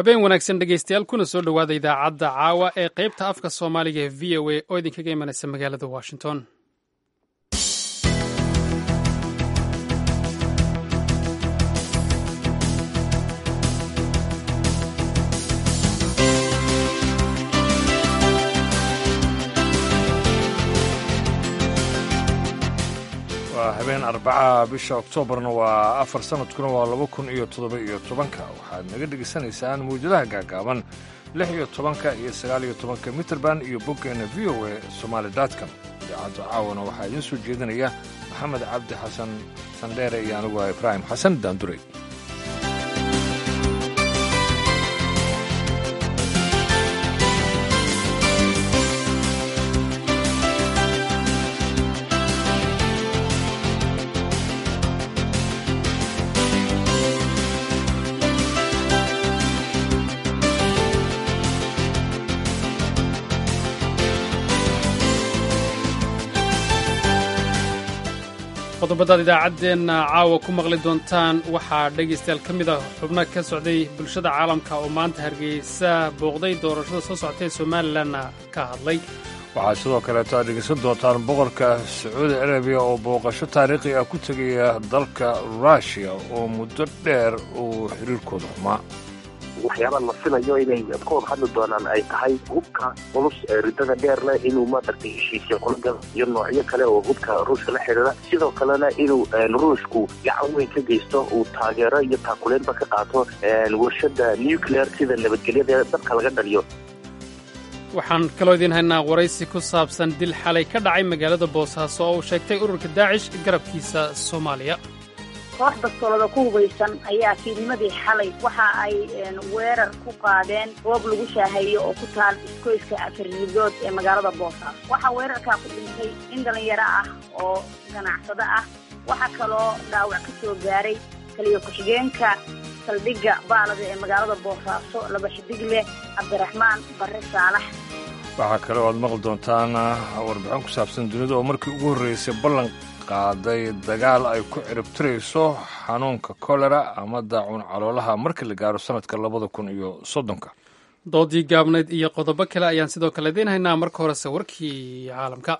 habeen wanaagsan dhegaystayaal kuna soo dhowaada idaacadda caawa ee qaybta afka soomaaliga ee v o a oo idinkaga imanaysa magaalada washington waa habeen arbaca bisha oktoobarna waa afar sanadkuna waa laba kun iyo toddoba iyo tobanka waxaad naga dhegaysanaysaan mawjadaha gaagaaban lix iyo tobanka iyo sagaal iyo tobanka mitrband iyo boggeena v o a somaali dotcom idaacadda caawana waxaa idiin soo jeedinaya maxamed cabdi xasan sandheere iyo anigu ah ibraahim xasan daanduray qodobadaad idaacaddeenna caawa ku maqli doontaan waxaa dhegaystayaal ka mid ah xubno ka socday bulshada caalamka oo maanta hargeysa booqday doorashada soo socota ee somalilanna ka hadlay waxaad sidoo kaleeto aad dhegaysan doontaan boqorka sacuudi carabiya oo booqasho taariikhi ah ku tegaya dalka ruushiya oo muddo dheer uu xiriirkooda xumaa waxyaabaa la filayo inay ka wada hadli doonaan ay tahay hubka culus ee ridada dheer leh inuu maaragtay heshiisya kulagal iyo noocyo kale oo hubka ruushka la xidhiira sidoo kalena inuu ruushku gacan weyn ka geysto uu taageero iyo taakuleynba ka qaato warshada nuclear sida nabadgelyada dadka laga dhaliyo waxaan kaloo idiin haynaa waraysi ku saabsan dil xalay ka dhacay magaalada boosaaso oo uu sheegtay ururka daacish garabkiisa soomaaliya koox bastoolada ku hubaysan ayaa fiidnimadii xalay waxa ay weerar ku qaadeen goob lagu shaaheeyo oo ku taal iskoyska afarridood ee magaalada boosaaso waxaa weerarkaa ku dhintay in dhallinyaro ah oo ganacsado ah waxaa kaloo dhaawac ka soo gaaray kaliya ku-xigeenka saldhigga baalada ee magaalada boosaaso laba xidig leh cabdiraxmaan barre saalax waxaa kale oo aad maqli doontaan warbixin ku saabsan dunida oo markii ugu horreysay ballan qaaday dagaal ay ku ciribtirayso xanuunka kolera ama daacuun caloolaha markii la gaaro sannadka labada kun iyo soddonka doodii gaabnayd iyo qodobo kale ayaan sidoo kale idiin haynaa marka horese warkii caalamka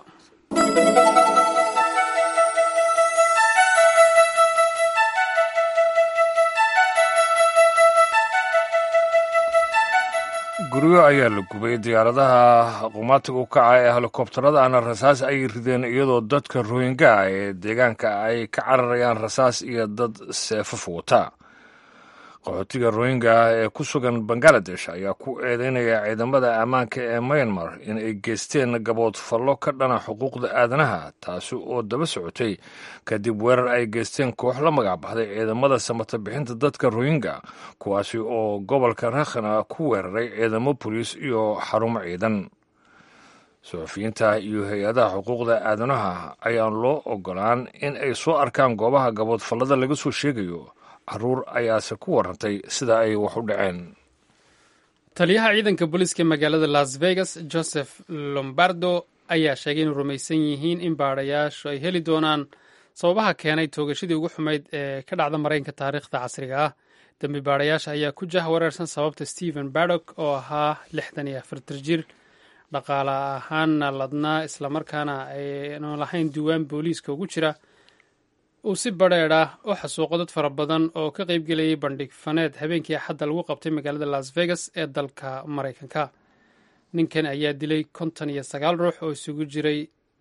guryo ayaa la gubay diyaaradaha qumaatiga u kaca ee helikobtarada ana rasaas ay rideen iyadoo dadka rohinga ee deegaanka ay ka cararayaan rasaas iyo dad seefaf wata qaxootiga rohinga ee ku sugan bangaladesh ayaa ku eedeynaya ciidamada ammaanka ee myanmar in ay geysteen gabood fallo ka dhana xuquuqda aadanaha taasi oo daba socotay kadib weerar ay geysteen koox la magac baxday ciidamada samata bixinta dadka rohinga kuwaasi oo gobolka rakhina ku weeraray ciidamo boliis iyo xarumo ciidan suxufiyiinta iyo hay-adaha xuquuqda aadanaha ayaan loo ogolaan in ay soo arkaan goobaha gabood fallada laga soo sheegayo caruur ayaase ku warantay sida ay wax u dhaceen taliyaha ciidanka booliiska magaalada las vegas joseph lombardo ayaa sheegay inuu rumaysan yihiin in baadhayaashu ay heli doonaan sababaha keenay toogashadii ugu xumayd ee ka dhacda maraykanka taariikhda casriga ah dembi baadhayaasha ayaa ku jah wareersan sababta stephen bardock oo ahaa lixdan iyo afartar jir dhaqaale ahaanna ladnaa islamarkaana aynu lahayn diiwaan booliiska ugu jira uu si badheedh ah u xasuuqo dad fara badan oo ka qaybgelayay bandhig faneed habeenkii axadda lagu qabtay magaalada las vegas ee dalka maraykanka ninkan ayaa dilay konton iyo sagaal ruux oo isugu jiray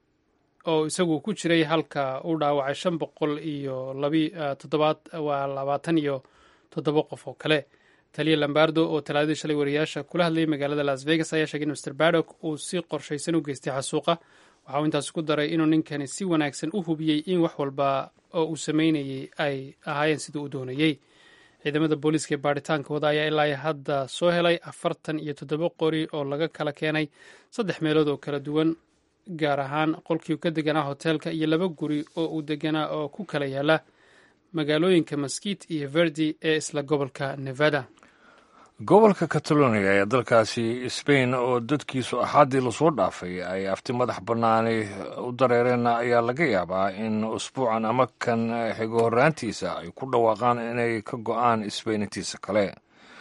oo isagu ku jiray halka uu dhaawacay shan boqol iyo toddobaad waa labaatan iyo toddoba qof oo kale taliya lambardo oo talaadadii shalay wariyaasha kula hadlayay magaalada las vegas ayaa sheegay in mr bardock uu si qorshaysan u geystay xasuuqa waxa uu intaas ku daray inuu ninkani si wanaagsan u hubiyey in wax walba oo uu sameynayay ay ahaayeen siduu u doonayey ciidamada booliiska ee baaritaanka wada ayaa ilaa hadda soo helay afartan iyo toddoba qori oo laga kala keenay saddex meelood oo kala duwan gaar ahaan qolkii ka deganaa hoteelka iyo laba guri oo uu deganaa oo ku kala yaala magaalooyinka maskit iyo verdi ee isla gobolka nevada gobolka catalonia ee dalkaasi sbain oo dadkiisu axaadii lasoo dhaafay ay afti madax bannaani u dareereen ayaa laga yaabaa in usbuucan ama kan xigo horraantiisa ay ku dhawaaqaan inay ka go-aan sbain intiisa kale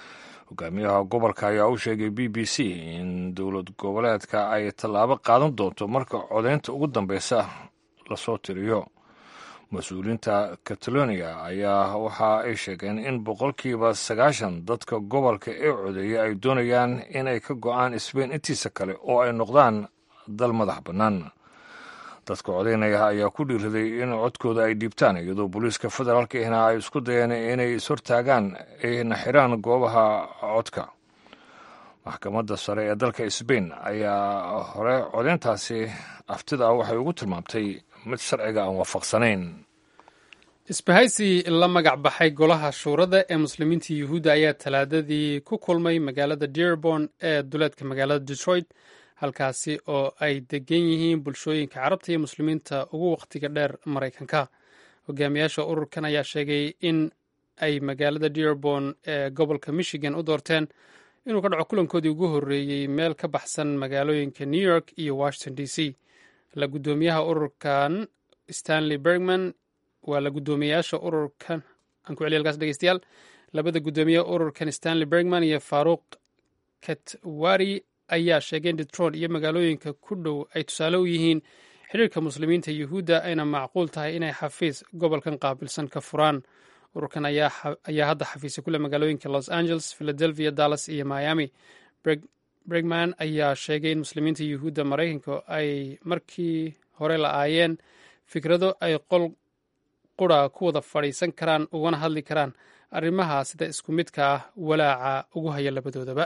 hogaamiyaha gobolka ayaa u sheegay b b c in dowlad goboleedka ay tallaabo qaadan doonto marka codeynta ugu dambeysa lasoo tiriyo mas-uuliyiinta catalonia ayaa waxa ay sheegeen in boqolkiiba sagaashan dadka gobolka ee codeeya ay doonayaan inay ka go-aan sbain intiisa kale oo ay noqdaan dal madax bannaan dadka codeynaya ayaa ku dhiiraday in codkooda ay dhiibtaan iyadoo booliiska federaalka ihna ay isku dayeen inay ishortaagaan ayna xiraan goobaha codka maxkamadda sare ee dalka sbain ayaa hore codeyntaasi aftida waxay ugu tilmaamtay mid sharciga aan waafaqsanayn isbahaysi la magac baxay golaha shuurada ee muslimiinta yuhuudda ayaa talaadadii ku kulmay magaalada dearborn ee duleedka magaalada detroit halkaasi oo ay degan yihiin bulshooyinka carabta iyo muslimiinta ugu wakhtiga dheer maraykanka hogaamiyaasha ururkan ayaa sheegay in ay magaalada dearborn ee gobolka michigan u doorteen inuu ka dhaco kulankoodii ugu horreeyey meel ka baxsan magaalooyinka new york iyo washington d c la guddoomiyaha ururkan stanley bergman waa la guddoomiyayaasha ururkan aan ku celiya halkaas dhegeystayaal labada guddoomiyaha ururkan stanley bergman iyo faaruuq katwari ayaa sheegay in detroit iyo magaalooyinka ku dhow ay tusaale u yihiin xidhiirka muslimiinta yuhuudda ayna macquul tahay inay xafiis gobolkan qaabilsan ka furaan ururkan ayaa hadda xafiisya ku leh magaalooyinka los angeles philadelphia dallas iyo miami bregman ayaa sheegay in muslimiinta yuhuudda maraykanka ay markii hore la-aayeen fikrado ay qol qura ku wada fadhiisan karaan ugana hadli karaan arrimaha sida isku midka ah walaaca ugu haya labadoodaba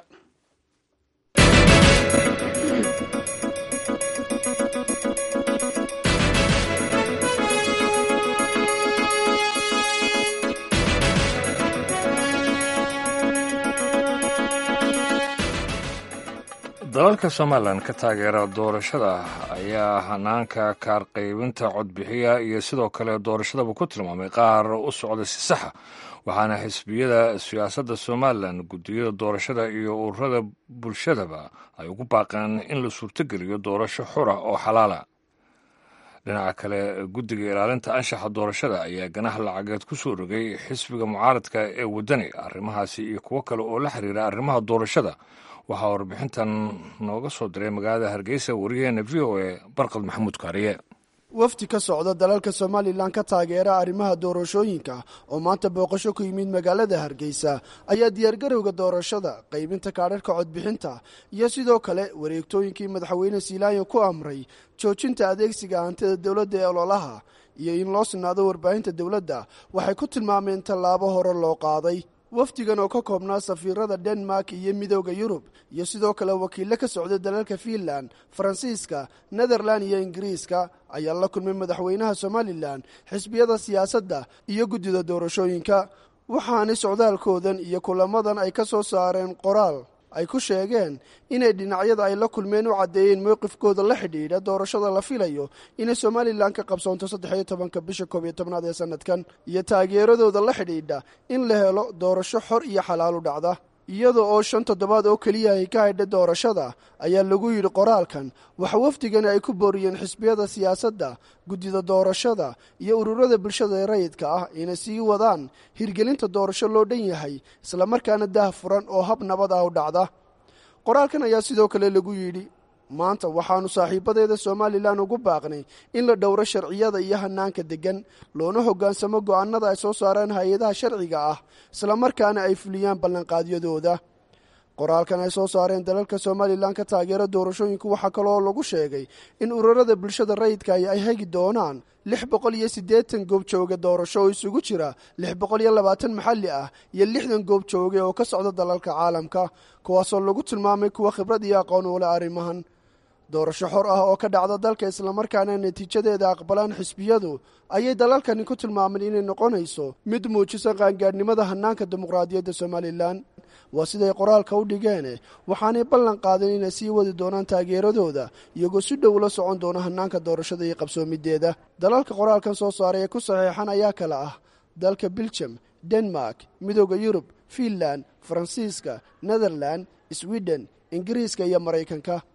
dalalka somalilan ka taageera doorashada ayaa hanaanka kaar qaybinta codbixiya iyo sidoo kale doorashadaba ku tilmaamay qaar u socda si saxa waxaana xisbiyada siyaasadda somalilan guddiyada doorashada iyo ururada bulshadaba ay ugu baaqeen in la suurtogeliyo doorasho xura oo xalaala dhinaca kale guddiga ilaalinta anshaxa doorashada ayaa ganaha lacageed ku soo rogay xisbiga mucaaradka ee waddani arrimahaasi iyo kuwo kale oo la xiriira arrimaha doorashada waxaa warbixintan nooga soo diray magaalada hargeysa wariyaheena v o e barqad maxamuud kaariye wafdi ka socda dalalka somalilan ka taageera arrimaha doorashooyinka oo maanta booqasho ku yimid magaalada hargeysa ayaa diyaargarowga doorashada qaybinta kaadharhka codbixinta iyo sidoo kale wareegtooyinkii madaxweyne siilaayo ku amray joojinta adeegsiga hantida dowladda ee ololaha iyo in loo sinaado warbaahinta dowladda waxay ku tilmaameen tallaabo hore loo qaaday wafdigan oo ka koobnaa safiirada denmark iyo midooda yurub iyo sidoo kale wakiille ka socda dalalka fiinland faransiiska netherland iyo ingiriiska ayaa la kulmay madaxweynaha somalilan xisbiyada siyaasadda iyo guddida doorashooyinka waxaanay socdaalkoodan iyo kulamadan ay ka soo saareen qoraal ay ku sheegeen inay dhinacyada ay la kulmeen u caddeeyeen mowqifkooda la xidhiidha doorashada la filayo inay somalilan ka qabsoonto saddexiyo tobanka bisha koob iyo tobnaad ee sanadkan iyo taageeradooda la xidhiidha in la helo doorasho xor iyo xalaal u dhacda iyada oo shan toddobaad oo keliya ay ka haydha doorashada ayaa lagu yidhi qoraalkan waxa wafdigani ay ku booriyeen xisbiyada siyaasadda guddida doorashada iyo ururada bulshada ee rayidka ah inay sii wadaan hirgelinta doorasho loo dhan yahay islamarkaana dah furan oo hab nabad ah u dhacda qoraalkan ayaa sidoo kale lagu yidhi maanta waxaannu saaxiibadeeda somalilan ugu baaqnay in la dhowro sharciyada iyo hanaanka deggan loona hoggaansamo go'aanada ay soo saareen hay-adaha sharciga ah islamarkaana ay fuliyaan ballanqaadyadooda qoraalkan ay soo saareen dalalka somalilan ka taageera doorashooyinku waxaa kaloo lagu sheegay in ururada bulshada rayidka ay hegi doonaan lix boqol iyo siddeetan goobjooge doorasho oo isugu jira lix boqol iyo labaatan maxalli ah iyo lixdan goobjooge oo ka socda dalalka caalamka kuwaasoo lagu tilmaamay kuwa khibrad iyo aqoon u leh arrimahan doorasho xor ah oo ka dhacda dalka islamarkaana natiijadeeda aqbalaan xisbiyadu ayay dalalkani ku tilmaameen inay noqonayso mid muujisa qaangaadhnimada hanaanka dimuqraadiyadda somalilan waa siday qoraalka u dhigeen waxaanay ballan qaadeen inay sii wadi doonaan taageeradooda iyagoo si dhow la socon doona hanaanka doorashada iyo qabsoomideeda dalalka qoraalkan soo saaray ee ku saxeexan ayaa kale ah dalka biljam denmark midooda yurub fiinland faransiiska netherland sweden ingiriiska iyo maraykanka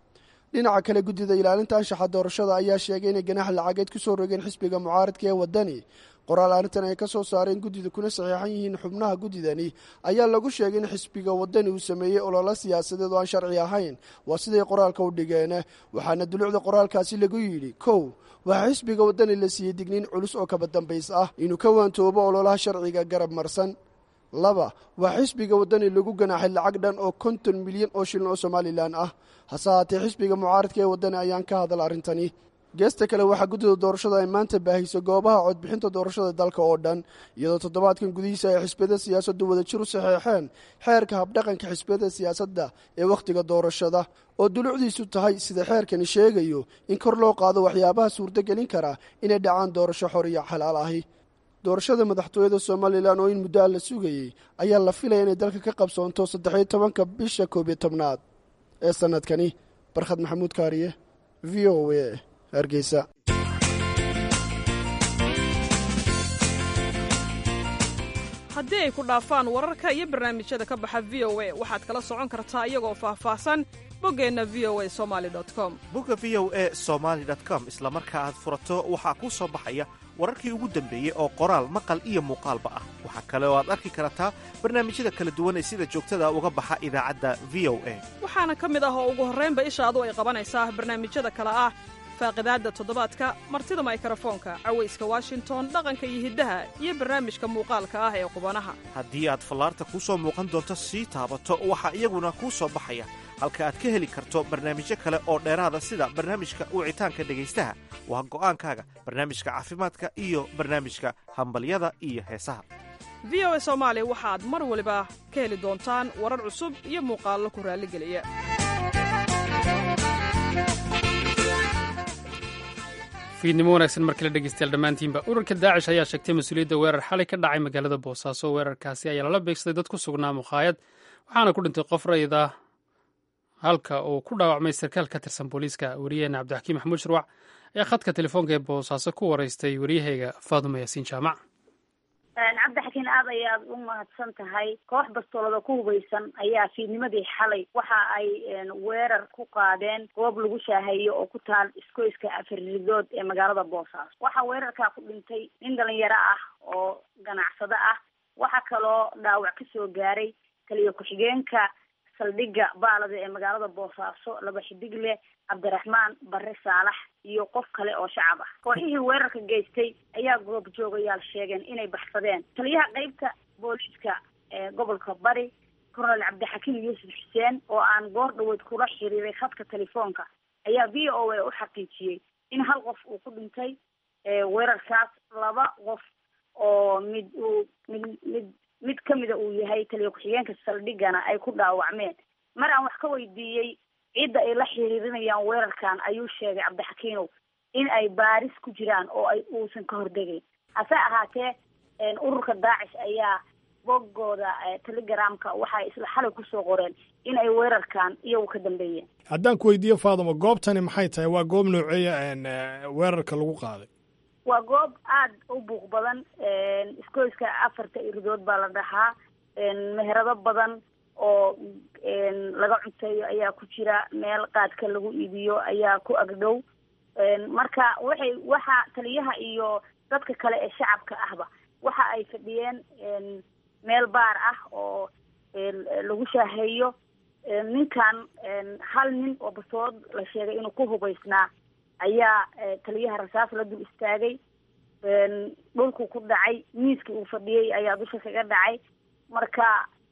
dhinaca kale guddida ilaalinta anshaxa doorashada ayaa sheegay inay ganaax lacageed ku soo rogeen xisbiga mucaaradka ee waddani qoraal arrintan ay ka soo saareen guddida kuna saxiixan yihiin xubnaha guddidani ayaa lagu sheegay in xisbiga waddani uu sameeyey ololo siyaasadeed oo aan sharci ahayn waa siday qoraalka u dhigeen waxaana dulucda qoraalkaasi lagu yidhi kow waxaa xisbiga waddani la siiyey digniin culus oo kaba dambays ah inuu ka waantoobo ololaha sharciga garab marsan laba waa xisbiga waddani lagu ganaaxay lacag dhan oo konton milyan oo shilin oo somalilan ah hase haatee xisbiga mucaaradka ee waddani ayaan ka hadal arrintani geesta kale waxaa guddida doorashada ay maanta baahiyso goobaha codbixinta doorashada dalka oo dhan iyadoo toddobaadkan gudihiisa ay xisbiyada siyaasaddu wadajir u saxeexeen xeerka habdhaqanka xisbiyada siyaasadda ee wakhtiga doorashada oo dulucdiisu tahay sida xeerkani sheegayo in kor loo qaado waxyaabaha suurtogelin kara inay dhacaan doorasho xor iyo xalaal ahi doorashada madaxtooyada somalilan oo in muddo a la sugayey ayaa la filaya inay dalka ka qabsoonto saddexiyo tobanka bisha koob iyo tobnaad ee sannadkani barkhad maxamuud kaariye v o a hargeysa haddii ay ku dhaafaan wararka iyo barnaamijyada ka baxa v o a waxaad kala socon kartaa iyagoo faahfaahsan boggeenna v o a somali com bogga v o e somaali com isla marka aad furato waxaa kuu soo baxaya wararkii ugu dambeeyey oo qoraal maqal iyo muuqaalba ah waxaa kale oo aad arki kartaa barnaamijyada kala duwan ee sida joogtada uga baxa idaacadda v o a waxaana ka mid ah oo ugu horraynba ishaadu ay qabanaysaa barnaamijyada kale ah faaqidaadda toddobaadka martida maykarafoonka cawayska washington dhaqanka iyo hiddaha iyo barnaamijka muuqaalka ah ee qubanaha haddii aad fallaarta kuu soo muuqan doonto sii taabato waxaa iyaguna kuu soo baxaya halka aad ka heli karto barnaamijyo kale oo dheeraada sida barnaamijka wicitaanka dhegaystaha waa go'aankaaga barnaamijka caafimaadka iyo barnaamijka hambalyada iyo heesaha v o a soomaali waxaad mar waliba ka heli doontaan warar cusub iyo muuqaallo ku raalligeliya fiidnimo wanaagsan mar kale dhegeystayaal dhammaantiinba ururka daacish ayaa sheegtay mas-uuliyadda weerar xalay ka dhacay magaalada boosaaso weerarkaasi ayaa lala beegsaday dad ku sugnaa mukhaayad waxaana ku dhintay qof rayida halka uu ku dhaawacmay sarkaal ka tirsan booliiska wariyaheena cabdixakiim maxamuud shirwac ayaa khadka telefoonka ee boosaaso ku waraystay waryahayga faaduma yaasiin jaamac cabdixakiin aad ayaad u mahadsan tahay koox bastoolada ku hubaysan ayaa fiidnimadii xalay waxa ay weerar ku qaadeen goob lagu shaaheeyo oo ku taal iskoyska afaridood ee magaalada boosaaso waxaa weerarkaa ku dhintay nin dhalinyaro ah oo ganacsado ah waxaa kaloo dhaawac ka soo gaaray taliyo ku-xigeenka saldhigga baalada ee magaalada boosaaso laba xidig leh cabdiraxmaan bare saalax iyo qof kale oo shacab ah kooxihii weerarka geystay ayaa goob joogayaal sheegeen inay baxsadeen taliyaha qeybta booliiska ee gobolka bari colonel cabdixakiim yuusuf xuseen oo aan goor dhaweyd kula xiriiray khadka telefoonka ayaa v o a u xaqiijiyey in hal qof uu ku dhintay weerarkaas laba qof oo mid uu mid mid mid kamida uu yahay taliya ku-xigeenka saldhigana ay ku dhaawacmeen mar aan wax ka weydiiyey cidda ay la xiriirinayaan weerarkan ayuu sheegay cabdixakiinow in ay baaris ku jiraan oo ay uusan ka hordegayn hase ahaatee ururka daacish ayaa boggooda telegramka waxay isla xalay kusoo qoreen in ay weerarkan iyagu ka dambeeyeen haddaan ku weydiiyo faaduma goobtani maxay tahay waa goob nooceeya weerarka lagu qaaday waa goob aada u buuq badan iskoyska afarta iridood baa la dhahaa meherado badan oo laga cunteeyo ayaa ku jira meel qaadka lagu iibiyo ayaa ku agdhow marka waxay waxa taliyaha iyo dadka kale ee shacabka ahba waxa ay fadhiyeen meel baar ah oo lagu shaaheeyo ninkan hal nin oo basood la sheegay inuu ku hubaysnaa ayaa taliyaha rasaas la dul istaagay dhulku ku dhacay miiskii uu fadhiyey ayaa dusha kaga dhacay marka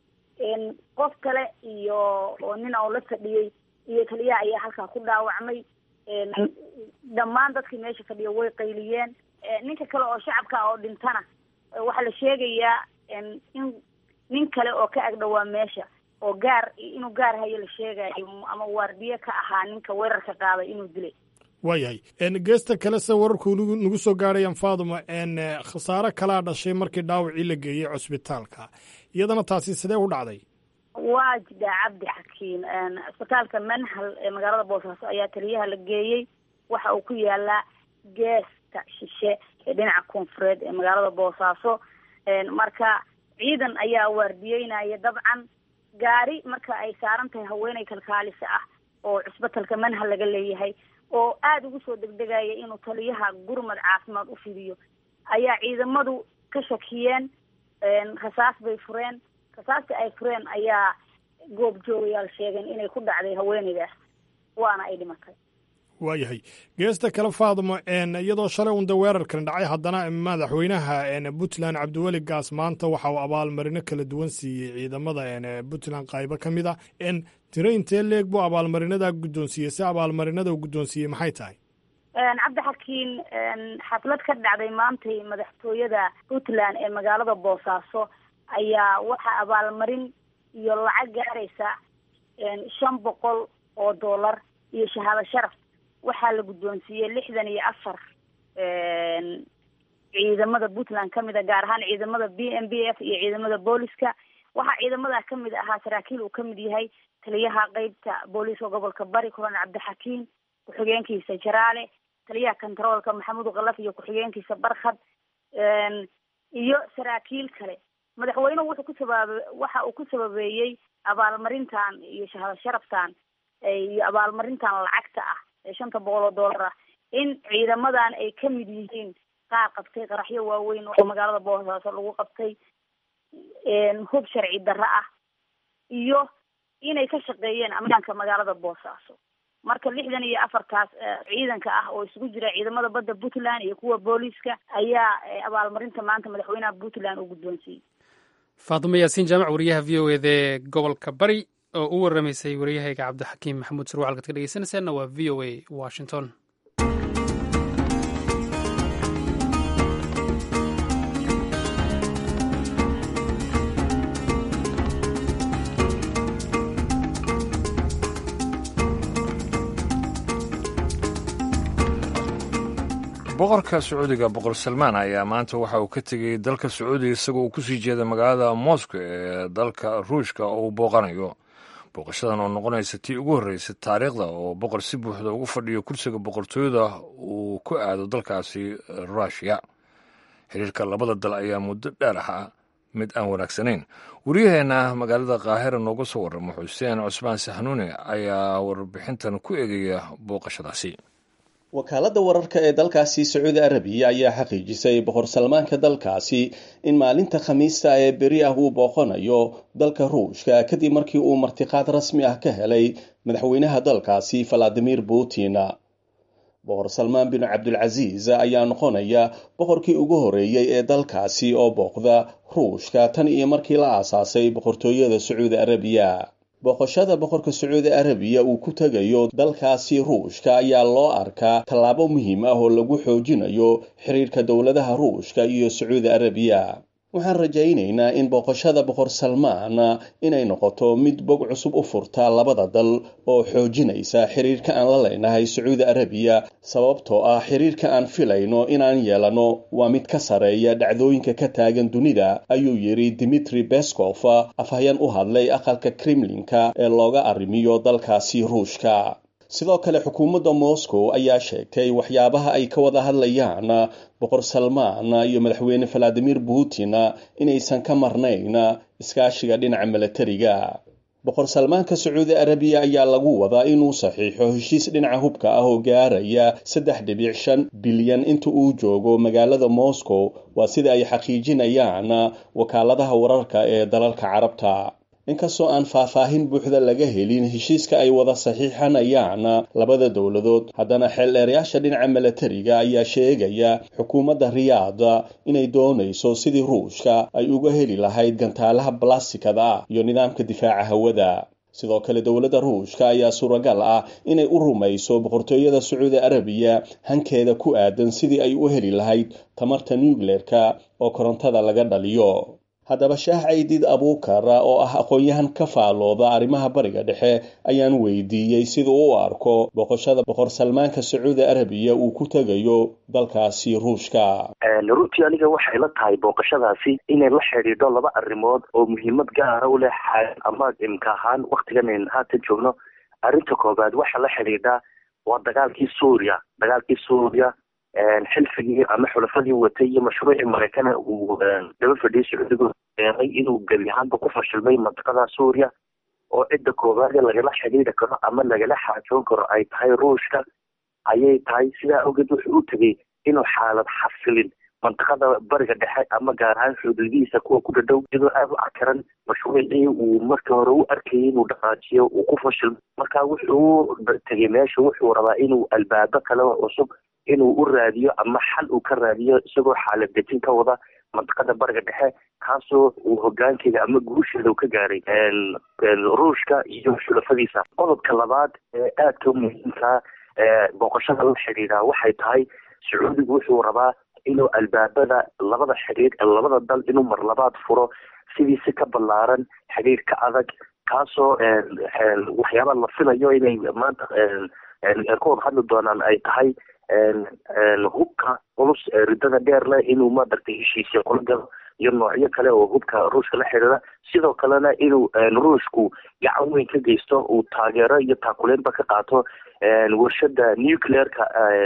qof kale iyo oo nin oo la fadhiyey iyo taliyaha ayaa halkaa ku dhaawacmay dhammaan dadkii meesha fadhiya way qayliyeen ninka kale oo shacabka oo dhintana waxaa la sheegayaa in nin kale oo ka agdhowaa meesha oo gaar inuu gaar hayo la sheegayo ama waardiye ka ahaa ninka weerarka qaaday inuu dilay waayahay geesta kale se wararku nagu soo gaadhayaan faaduma khasaare kalaa dhashay markii dhaawacii la geeyey cusbitaalka iyadana taasi sidee u dhacday waa jidhaa cabdi xakiim cisbitaalka manhal ee magaalada boosaaso ayaa taliyaha la geeyey waxa uu ku yaalaa geesta shishe ee dhinaca koonfureed ee magaalada boosaaso marka ciidan ayaa waardiyeynaya dabcan gaari marka ay saaran tahay haweeney kalkaalisa ah oo cusbatalka manhal laga leeyahay oo aada ugu soo degdegaya inuu taliyaha gurmad caafimaad u fidiyo ayaa ciidamadu ka shakiyeen rasaas bay fureen rasaastii ay fureen ayaa goob joogayaal sheegeen inay ku dhacday haweeneydaas waana ay dhimatay waayahay geesta kale faadmo iyadoo shalay unda weerarkan dhacay haddana madaxweynaha puntland cabdiweli gaas maanta waxa uu abaalmarino kala duwan siiyey ciidamada puntland qaybo ka mid a tiro intee leeg buu abaalmarinadaa guddoonsiiyey si abaalmarinada uu guddoonsiiyey maxay tahay cabdixakiin xaflad ka dhacday maantay madaxtooyada puntland ee magaalada boosaaso ayaa waxaa abaalmarin iyo lacag gaaraysa shan boqol oo dollar iyo shahaado sharaf waxaa la guddoonsiiyey lixdan iyo afar ciidamada puntland kamid a gaar ahaan ciidamada b m b f iyo ciidamada booliska waxaa ciidamada kamid ahaa saraakiil uu kamid yahay taliyaha qeybta booliiska gobolka bari colonel cabdixakiim ku-xigeenkiisa jaraale taliyaha controolka maxamuud kalaf iyo ku-xigeenkiisa barkhad iyo saraakiil kale madaxweynuhu wuxuu ku sabab waxa uu ku sababeeyey abaalmarintan iyo shahaado sharaftan iyo abaalmarintan lacagta ah ee shanta boqol oo dollar ah in ciidamadan ay kamid yihiin qaar qabtay qaraxyo waaweyn oo magaalada boosaaso lagu qabtay hub sharci darro ah iyo inay ka shaqeeyeen ammaanka magaalada boosaaso marka lixdan iyo afartaas ciidanka ah oo isugu jira ciidamada badda puntland iyo kuwa booliiska ayaa abaalmarinta maanta madaxweynaha puntland uu guddoonsiiyey faadimo yaasiin jaamac wariyaha v o eda ee gobolka bari oo u waramaysay waryahayga cabdixakiim maxamuud sarwaal kaad ka dhegeysanaysaanna waa v o a washington boqorka sacuudiga boqor salmaan ayaa maanta waxa uu ka tegey dalka sacuudiga isagoo uu kusii jeeda magaalada moscow ee dalka ruushka oo uu booqanayo booqashadan oo noqonaysa tii ugu horreysay taariikhda oo boqor si buuxda ugu fadhiyo kursiga boqortooyada uu ku aado dalkaasi ruushiya xiriirka labada dal ayaa muddo dheer ahaa mid aan wanaagsanayn wariyaheenna magaalada kaahira nooga soo warramo xuseen cusmaan saxnuune ayaa warbixintan ku eegaya booqashadaasi wakaaladda wararka ee dalkaasi sacuudi arabiya ayaa xaqiijisay boqor salmaanka dalkaasi in maalinta khamiista ee beri ah uu booqanayo dalka ruushka kadib markii uu martiqaad rasmi ah ka helay madaxweynaha dalkaasi valadimir putin boqor salmaan bin cabdulcasiis ayaa noqonaya boqorkii ugu horeeyey ee dalkaasi oo booqda ruushka tan iyo markii la aasaasay boqortooyada sacuudi arabiya booqashada boqorka sacuudi arabiya uu ku tegayo dalkaasi ruushka ayaa loo arkaa tallaabo muhiim ah oo lagu xoojinayo xiriirka dowladaha ruushka iyo sacuudi arabiya waxaan rajaynaynaa in booqashada boqor salmaan inay noqoto mid bog cusub u furta labada dal oo xoojinaysa xiriirka aan la leynahay sacuudi arabiya sababtoo ah xiriirka aan filayno inaan yeelano waa mid ka sareeya dhacdooyinka ka taagan dunida ayuu yidhi dimitri beskof afhayeen u hadlay aqalka kremlinka ee looga arrimiyo dalkaasi ruushka sidoo kale xukuumadda moscow ayaa sheegtay waxyaabaha ay ka wada hadlayaan boqor salmaan iyo madaxweyne valadimir putin inaysan ka marnayn iskaashiga dhinaca milatariga boqor salmaanka sacuudi arabiya ayaa lagu wadaa inuu saxiixo heshiis dhinaca hubka ah oo gaaraya saddex dhibic shan bilyan inta uu joogo magaalada moscow waa sida ay xaqiijinayaan wakaaladaha wararka ee dalalka carabta inkastoo aan faahfaahin buuxda laga helin heshiiska ay wada saxiixanayaan labada dowladood haddana xeeldheerayaasha dhinaca milatariga ayaa sheegaya xukuumadda riyaada inay doonayso sidii ruushka ay uga heli lahayd gantaalaha balastikada ah iyo nidaamka difaaca hawada sidoo kale dowladda ruushka ayaa suuragal ah inay u rumayso boqortooyada sacuudi arabiya hankeeda ku aadan sidii ay u heli lahayd tamarta nucleerka oo korontada laga dhaliyo haddaba shaah caydiid abuukar oo ah aqoon-yahan ka faalooda arrimaha bariga dhexe ayaan weydiiyey siduu u arko boqoshada boqor salmaanka sacuudi arabiya uu ku tegayo dalkaasi ruushka runtii aniga waxay la tahay booqashadaasi inay la xidhiidho laba arrimood oo muhiimad gaara u leh ama imka ahaan waktigan ayn haatan joogno arrinta koobaad waxaa la xidhiidhaa waa dagaalkii suuriya dagaalkii suuriya xilfigii ama xulafadii watay iyo mashruucii maraykana uu daba fadhiyay sacuudigu eeday inuu gebi ahaanba ku fashilmay mantiqada suuriya oo cidda koowaade lagala xidhiidri karo ama lagala xaajoon karo ay tahay ruushka ayay tahay sidaa awgeed wuxuu u tegey inuu xaalad xasilin mantiqada bariga dhexe ama gaar ahaan xuduudihiisa kuwa ku dhadhow iyadoo aada u cakaran mashruucii uu markii hore u arkayay inuu dhaqaajiyo uu ku fashilmo marka wuxuu tegey meesha wuxuu rabaa inuu albaabo kale oo cusub inuu u raadiyo ama xal uu ka raadiyo isagoo xaalad dejin ka wada mantiqada bariga dhexe kaasoo uu hogaankeeda ama guusheeda uu ka gaaray ruushka iyo xulafadiisa qodobka labaad ee aadka muhiimka booqashada la xidhiidha waxay tahay sacuudigu wuxuu rabaa inuu albaabada labada xidhiir labada dal inuu marlabaad furo sidii si ka ballaaran xidhiir ka adag kaasoo waxyaaba la filayo inay maanta ka wada hadli doonaan ay tahay hubka culus ridada dheer leh inuu maaragtay heshiisya kula galo iyo noocyo kale oo hubka ruushka la xidhiira sidoo kalena inuu ruushku gacan weyn ka geysto uu taageero iyo taakuleynba ka qaato warshada nuclearka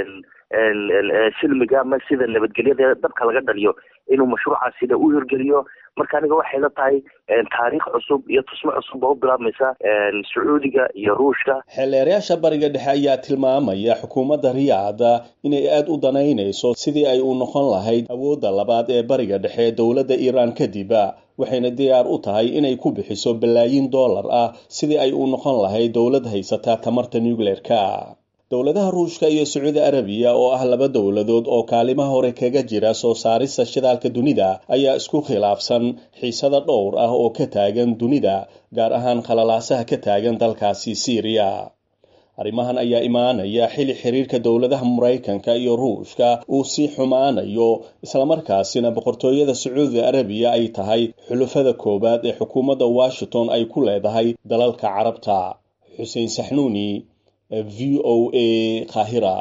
silmiga ama sida nabadgelyada dabka laga dhaliyo inuu mashruucaasina u hirgeliyo marka aniga waxay la tahay taariikh cusub iyo tusmo cusub oo u bilaabmaysa sacuudiga iyo ruushka xeelleerayaasha bariga dhexe ayaa tilmaamaya xukuumadda riyaada inay aada u danaynayso sidii ay u noqon lahayd awoodda labaad ee bariga dhexe dowladda iiraan kadiba waxayna diyaar u tahay inay ku bixiso balaayiin dollar ah sidii ay u noqon lahayd dowlad haysata tamarta nucleerka dowladaha ruushka iyo sacuudi arabiya oo ah laba dowladood oo kaalimaha hore kaga jira soo saarista shidaalka dunida ayaa isku khilaafsan xiisada dhowr ah oo ka taagan dunida gaar ahaan khalalaasaha ka taagan dalkaasi siiriya arrimahan ayaa imaanaya xili xiriirka dowladaha maraykanka iyo ruushka uu sii xumaanayo islamarkaasina boqortooyada sacuudi arabiya ay tahay xulufada koowaad ee xukuumadda washington ay ku leedahay dalalka carabta xuseen saxnuuni v o a kahira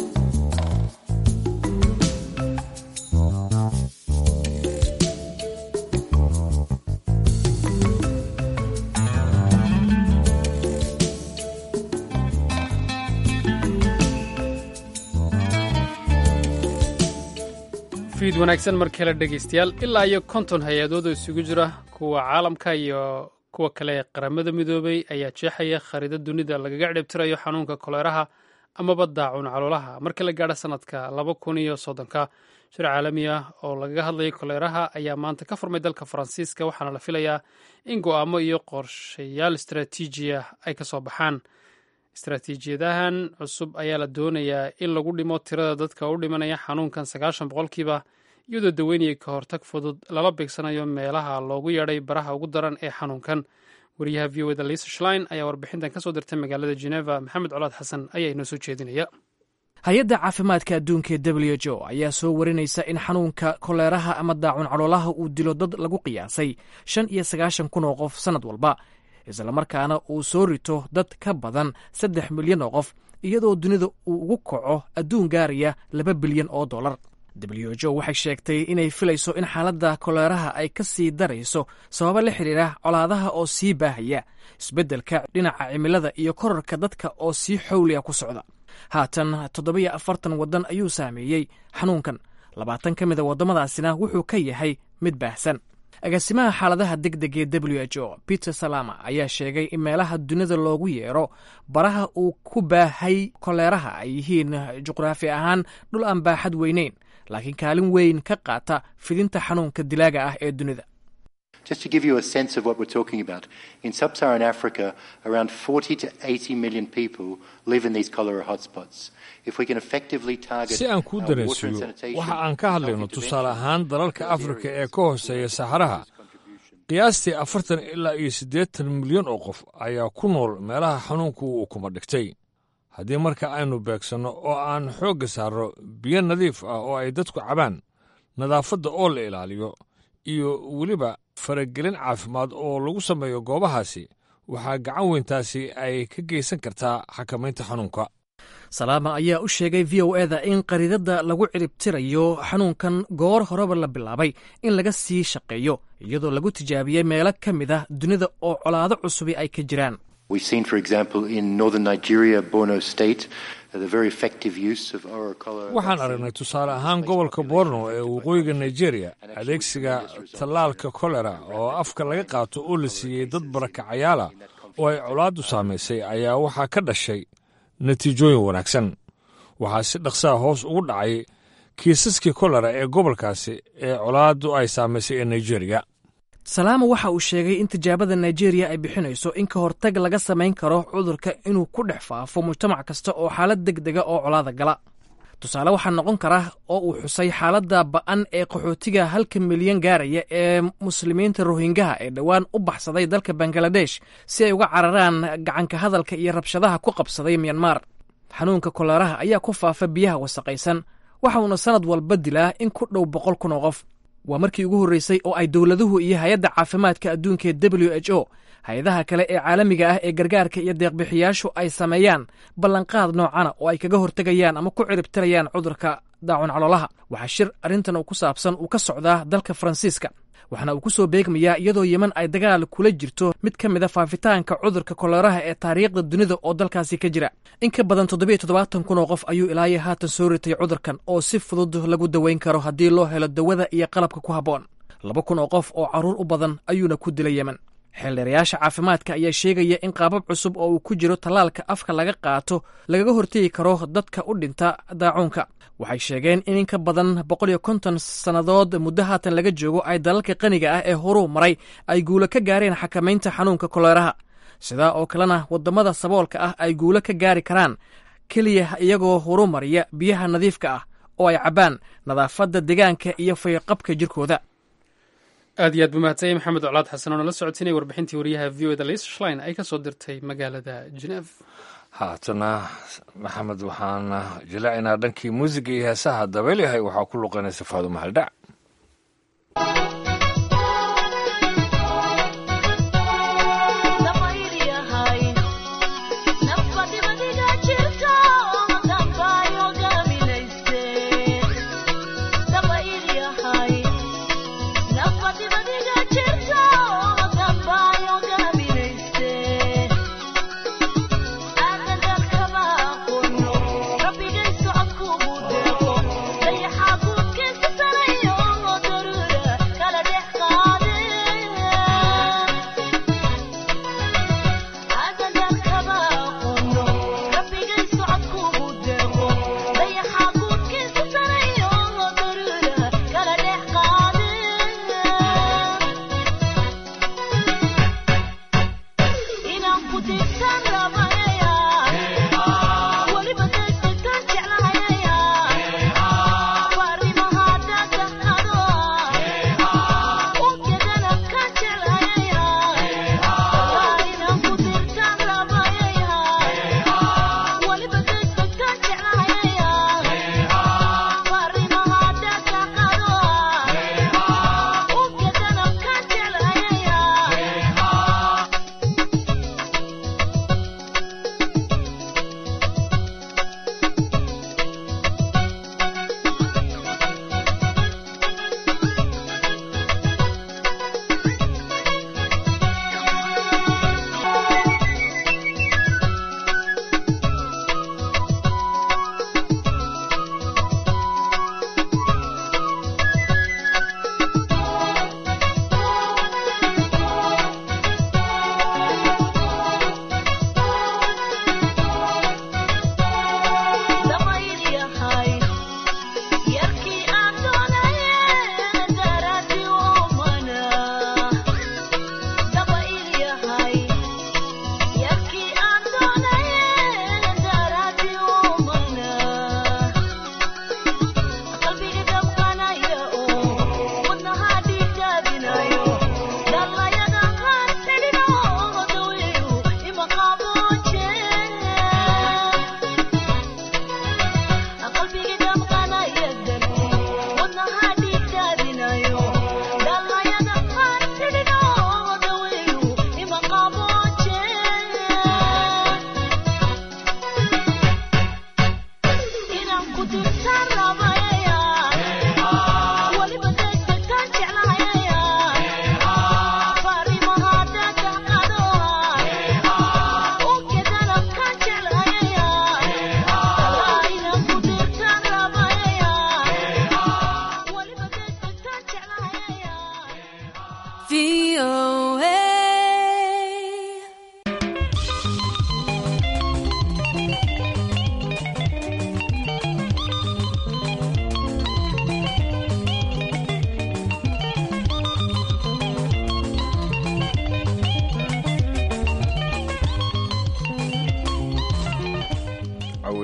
fiid wanaagsan mar kale dhegaystayaal ilaa iyo konton hay-adood oo isugu jira kuwa caalamka iyo kuwa kale ee qaramada midoobay ayaa jeexaya khariidad dunida lagaga cidhibtirayo xanuunka koleeraha amaba daacun caloolaha marka la gaadho sanadka laba kun iyo soddonka shir caalami ah oo lagaga hadlayay koleeraha ayaa maanta ka furmay dalka faransiiska waxaana la filayaa in go'aamo iyo qorshayaal istaraatiiji ah ay ka soo baxaan istaraatiijiyadahan cusub ayaa la doonayaa in lagu dhimo tirada dadka u dhimanaya xanuunkan sagaashan boqolkiiba iyadoo daweynaya ka hortag fudud lala beegsanayo meelaha loogu yeedhay baraha ugu daran ee xanuunkan wariyaha v o eda lisa shlein ayaa warbixintan ka soo dirtay magaalada geneva maxamed colaad xasan ayaa inoo soo jeedinaya hay-adda caafimaadka adduunka ee w h o ayaa soo warinaysa in xanuunka koleeraha ama daacun caloolaha uu dilo dad lagu qiyaasay shan iyo sagaashan kun oo qof sannad walba islamarkaana uu soo rito dad ka badan saddex milyan oo qof iyadoo dunida uu ugu kaco adduun gaaraya laba bilyan oo dollar w h o waxay sheegtay inay filayso in xaaladda koleeraha ay ka sii darayso sababo la xidhiira colaadaha oo sii baahaya isbeddelka dhinaca cimilada iyo korarka dadka oo sii xowliya ku socda haatan toddobiyo afartan waddan ayuu saameeyey xanuunkan labaatan ka mida waddamadaasina wuxuu ka yahay mid baahsan agaasimaha xaaladaha deg deg ee w h o peter salama ayaa sheegay in meelaha dunida loogu yeero baraha uu ku baahay koleeraha ay yihiin juqraafi ahaan dhul aan baaxad weyneyn laakiin kaalin weyn ka qaata fidinta xanuunka dilaaga ah ee dunida Just to give you a sense of what we're talking about, in sub Saharan Africa, around 40 to 80 million people live in these cholera hotspots. If we can effectively target si aan kuu uh, water and dareensiiyo sanitation, waxa aan ka hadlayno tusaale ahaan dalalka afrika ee ka hooseeya saxaraha qiyaastii afartan ilaa iyo siddeetan milyan oo qof ayaa ku nool meelaha xanuunku uu kuma dhigtay haddii marka aynu beegsanno oo aan xoogga saarno biyo nadiif ah oo ay dadku cabaan nadaafadda oo la ilaaliyo iyo weliba faragelin caafimaad oo lagu sameeyo goobahaasi waxaa gacan weyntaasi ay ka geysan kartaa xakamaynta xanuunka salaama ayaa u sheegay v o eda in qariidadda lagu ciribtirayo xanuunkan goor horeba la bilaabay in laga sii shaqeeyo iyadoo lagu tijaabiyey meelo ka mid ah dunida oo colaado cusubi ay ka jiraan We've seen, for example, in northern Nigeria, Borno State, uh, the very effective use of oral cholera. waxaan aragnay tusaale ahaan gobolka borno ee waqooyiga nigeria adeegsiga tallaalka kolera oo afka laga qaato oo la siiyey dad barakacayaala oo ay colaaddu saamaysay ayaa waxaa ka dhashay natiijooyin wanaagsan waxaa si dhaqsaa hoos ugu dhacay kiisaskii kolera ee gobolkaasi ee colaaddu ay saamaysay ee nigeriya salaama waxa uu sheegay in tijaabada nigeriya ay bixinayso in ka hortag laga samayn karo cudurka inuu ku dhex faafo mujtamac kasta oo xaalad deg dega oo colaada gala tusaale waxaa noqon kara oo uu xusay xaaladda ba'an ee qaxootiga halka milyan gaaraya ee muslimiinta rohingaha ee dhowaan u baxsaday dalka bangaladesh si ay uga cararaan gacanka hadalka iyo rabshadaha ku qabsaday myanmar xanuunka koleeraha ayaa ku faafa biyaha wasaqaysan waxa uuna sannad walba dilaa in ku dhow boqol kun oo qof waa markii ugu horreysay oo ay dowladuhu iyo hay-adda caafimaadka adduunka ee w h o hay-adaha kale ee caalamiga ah ee gargaarka iyo deeqbixiyaashu ay sameeyaan ballanqaad noocana oo ay kaga hortegayaan ama ku ciribtirayaan cudurka daacun caloolaha waxaa shir arrintan uu ku saabsan uu ka socdaa dalka faransiiska waxaana uu ku soo beegmayaa iyadoo yeman ay dagaal kula jirto mid ka mid a faafitaanka cudurka koleeraha ee taariikhda dunida oo dalkaasi ka jira in ka badan toddobiyo toddobaatan kun oo qof ayuu ilaayo haatan soo ritay cudurkan oo si fudud lagu daweyn karo haddii loo helo dawada iyo qalabka ku habboon laba kun oo qof oo carruur u badan ayuuna ku dilay yemen xeeldheerayaasha caafimaadka ayaa sheegaya in qaabab cusub oo uu ku jiro tallaalka afka laga qaato lagaga hortegi karo dadka u dhinta daacuunka waxay sheegeen in in ka badan boqol iyo konton sannadood muddo haatan laga joogo ay dalalka qaniga ah ee horuu maray ay guulo ka gaareen xakamaynta xanuunka koleeraha sidaa oo kalena waddamada saboolka ah ay guulo ka gaari karaan keliya iyagoo horu mariya biyaha nadiifka ah oo ay cabbaan nadaafadda deegaanka iyo fayqabka jirkooda aad iyo aad buu mahadsanyay maxamed colaad xasan oo nala socotinaya warbixintii wariyaha v o eda lis shlein ay ka soo dirtay magaalada geneef haatana maxamed waxaana jilaacinaa dhankii muusiga iyo heesaha dabeelyahay waxaa ku luqanaysa faado mahaldhac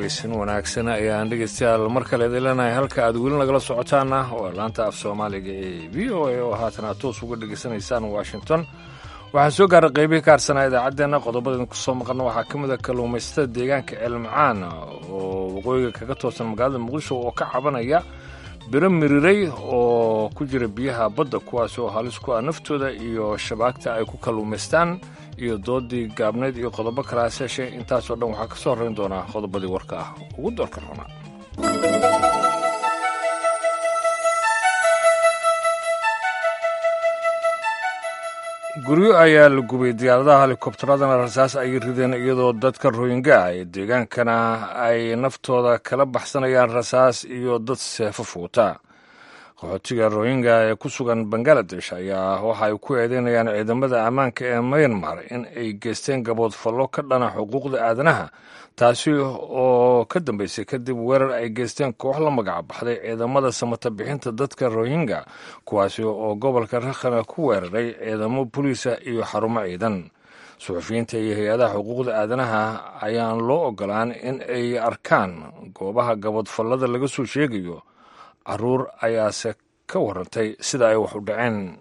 caweysin wanaagsan ayaan dhegeystayaal mar kale idin leenahay halka aad weli nagala socotaana waa laanta af soomaaliga ee v o a oo haatan aad toos uga dhegeysanaysaan washington waxaa soo gaaray qeybihii ka harsanaa idaacaddeenna qodobadeen ku soo maqalna waxaa ka mid a kalluumaysatada deegaanka ceelmacaan oo waqooyiga kaga toosan magaalada muqdisho oo ka cabanaya biro miriray oo ku jira biyaha badda kuwaas oo halis ku ah naftooda iyo shabaagta ay ku kalluumaystaan iyo doodii gaabnayd iyo qodobo kalaas heshe intaasoo dhan waxaa ka soo horrayn doonaa qodobadii warka ah ugu doorka roona guryo ayaa la gubay diyaaradaha helikobtaradana rasaas ay rideen iyadoo dadka royinga ah ee deegaankana ay naftooda kala baxsanayaan rasaas iyo dad seefo fuuta qaxootiga royinga ee ku sugan bangaladesh ayaa waxa ay ku eedeynayaan ciidamada ammaanka ee myanmar in ay geysteen gabood fallo ka dhana xuquuqda aadanaha taasi oo ka dambeysay kadib weerar ay geysteen koox la magac baxday ciidamada samata bixinta dadka rohingya kuwaasi oo gobolka rakhana ku weeraray ciidamo boliisa iyo xarumo ciidan suxufiyiinta iyo hay-adaha xuquuqda aadanaha ayaan loo ogolaan in ay arkaan goobaha gaboodfallada laga soo sheegayo caruur ayaase ka warantay sida ay wax u dhaceen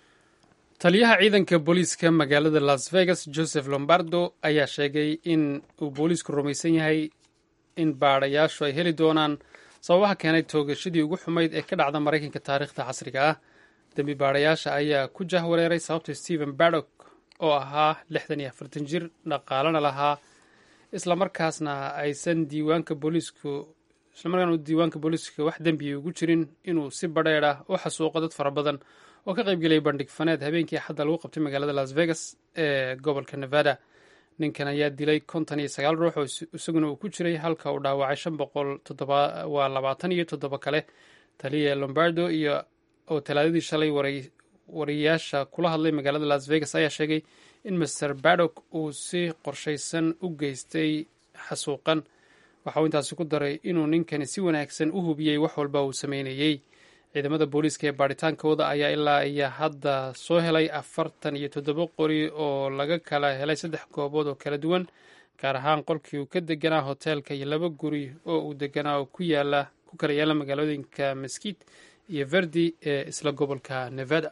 taliyaha ciidanka booliiska magaalada las vegas joseph lombardo ayaa sheegay in uu booliisku rumaysan yahay in baadhayaashu ay heli doonaan sababaha keenay toogashadii ugu xumayd ee ka dhacda maraykanka taariikhda casriga ah dembi baadhayaasha ayaa ku jahwareeray sababta stephen bardock oo ahaa lixdan iyo afartan jir dhaqaalana lahaa islamarkaasna aysan diiwaanka booliisku islamarkaana diiwaanka booliiska wax dembiya ugu jirin inuu si badheedh ah u xasuuqo dad fara badan oo ka qaybgelaya bandhig faneed habeenkii xadda lagu qabtay magaalada las vegas ee gobolka nevada ninkan ayaa dilay konton iyo sagaal ruux oo isaguna uu ku jiray halka uu dhaawacay shan boqol waa labaatan iyo toddoba kale taliya lombardo iyo oo talaadadii shalay wariyayaasha kula hadlay magaalada las vegas ayaa sheegay in master bardock uu si qorshaysan u geystay xasuuqan waxa uu intaasi ku daray inuu ninkani si wanaagsan u hubiyey wax walba uu sameynayey ciidamada booliiska ee baaritaankooda ayaa ilaa iyo hadda soo helay afartan iyo toddoba qori oo laga kala helay saddex goobood oo kala duwan gaar ahaan qolkii uu ka deganaa hoteelka iyo laba guri oo uu deganaa oo ku yaala ku kala yaala magaalooyinka maskiit iyo verdi ee isla gobolka nevada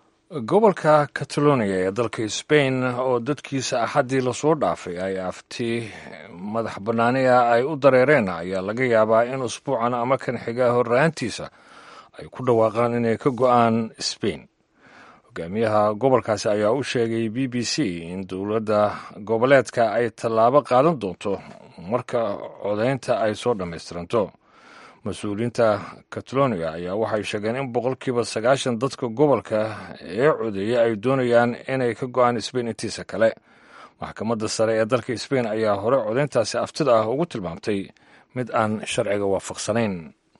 gobolka catalonia ee dalka sbain oo dadkiisa axaddii lasoo dhaafay ay afti madax bannaaniya ay u dareereen ayaa laga yaabaa in usbuucan ama kan xiga horraantiisa ay ku dhawaaqaan inay ka go'aan sbain hogaamiyaha gobolkaasi ayaa u sheegay b b c in dowladda goboleedka ay tallaabo qaadan doonto marka codaynta ay soo dhammaystiranto mas-uuliyiinta catalonia ayaa waxay sheegeen in boqolkiiba sagaashan dadka gobolka ee codeeyay ay doonayaan inay ka go'aan sbain intiisa kale maxkamadda sare ee dalka sbain ayaa hore codayntaasi aftida ah ugu tilmaamtay mid aan sharciga waafaqsanayn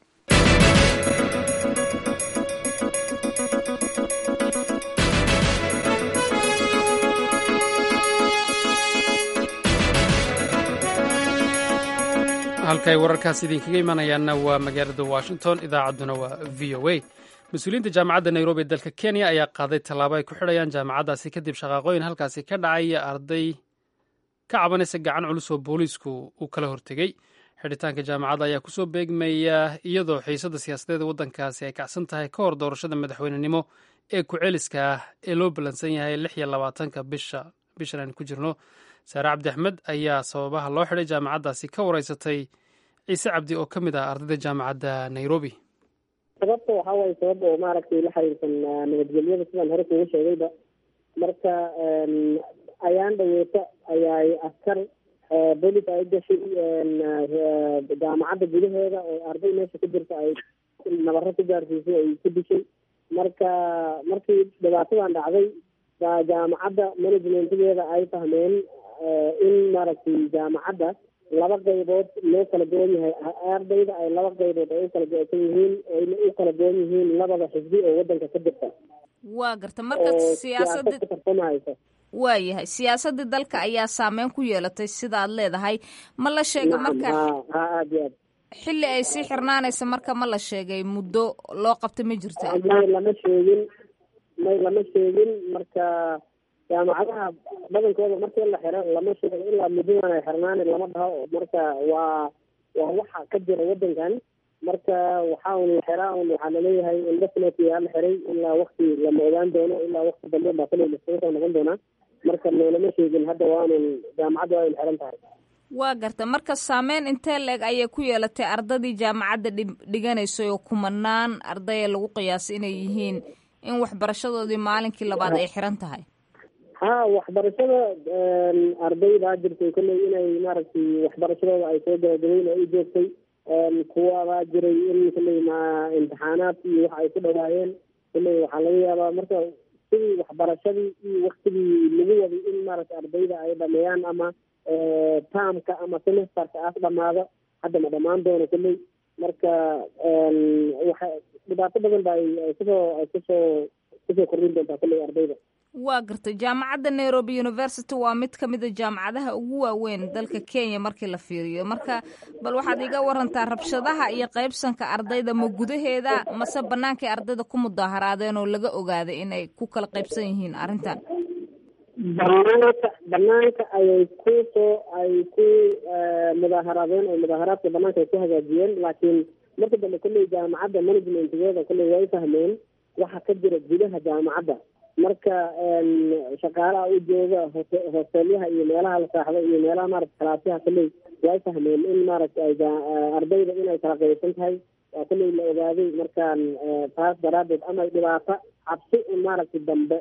halkaay wararkaas idinkaga imanayaanna waa magaalada washington idaacadduna waa v o a mas-uuliyiinta jaamacadda nairobi ee dalka kenya ayaa qaaday tallaabo ay ku xidhayaan jaamacaddaasi kadib shaqaaqooyin halkaasi ka dhacaya arday ka cabanaysa gacan culus oo booliisku uu kala hortegey xidhitaanka jaamacadda ayaa kusoo beegmaya iyadoo xiisadda siyaasadeeda waddankaasi ay kacsan tahay ka hor doorashada madaxweynenimo ee ku-celiska ah ee loo ballansan yahay lix iyo labaatanka bisha bishan aynu ku jirno saare cabdi axmed ayaa sababaha loo xidhay jaamacaddaasi ka wareysatay ciise cabdi oo ka mid ah ardayda jaamacadda nairobi sababta waxaa waaye sabab oo maaragtay la xiriirsan nabadgelyada sidaan hore kuugu sheegayba marka ayaan dhaweeta ayaay askar bolis ay gashay jaamacadda gudaheeda oo arday meesha ku jirta ay nabaro ku gaarsiisay ay ku dishay marka markii dhibaatadan dhacday baa jaamacadda managementgeeda ay fahmeen in maaragtay jaamacadda laba qaybood loo kala goon yahay ardayda ay laba qaybood ay u kala go-san yihiin ayna u kala goon yihiin labada xisbi oo wadanka ka jirta waa garta marka siyaasada tartamahaysa waa yahay siyaasadii dalka ayaa saameyn ku yeelatay sida aad leedahay ma la sheega marka ha ha aada iyo aad xilli ay sii xirnaanaysa marka ma la sheegay muddo loo qabta ma jirta may lama sheegin may lama sheegin marka jaamacadaha badankooda markii la xiro lama sheego ilaa muddadan ay xirnaan lama dhaho marka waa waa waxa ka jira wadankan marka waxaa un la xiraa un waxaa laleeyahay indefinitely aa la xiray ilaa wakti lama ogaan doono ilaa wakti dambe baa kale laskaga soo noqon doonaa marka loolama sheegin hadda waanun jaamacadda waa in xiran tahay waa garta marka saameyn intee leeg ayay ku yeelatay ardadii jaamacadda dhiganaysay oo kumanaan ardaya lagu qiyaasay inay yihiin in waxbarashadoodii maalinkii labaad ay xiran tahay ha waxbarashada arday baa jirtay kolley inay maaragtay waxbarashadooda ay soo gabagabeyn oo u joogtay kuwa baa jiray in kolley ma imtixaanaad iyo wax ay ku dhawaayeen kolley waxaa laga yaabaa marka sidii waxbarashadii iyo waktigii lagu waday in maaragtay ardayda ay dhameeyaan ama taamka ama semesterka aas dhamaado hadda ma dhamaan doono kolley marka waxa dhibaato badan ba ay kusoo ay kusoo kusoo kordhin doontaa kolley ardayda waa gartay jaamacadda nairobi university waa mid ka mid a jaamacadaha ugu waaweyn dalka kenya markii la fiiriyo marka bal waxaad iga warantaa rabshadaha iyo qaybsanka ardayda ma gudaheeda mase bannaankay ardayda ku mudaaharaadeen oo laga ogaaday inay ku kala qaybsan yihiin arrintan banaanka banaanka ayay ku soo ay ku mudaaharaadeen oo mudaaharaadka banaanka ay ku hagaajiyeen laakiin marka dambe kolley jaamacadda managementgeeda kolley way fahmeen waxa ka jira gudaha jaamacadda marka shaqaalaha u jooga hote hosteelyaha iyo meelaha la saaxdo iyo meelaha maarata kalaasyaha kolley way fahmeen in maaragta ay ardayda inay kala qaybsan tahay waa kolley la ogaaday markaan taas daraadeed ama dhibaato cabsi in maaragtay dambe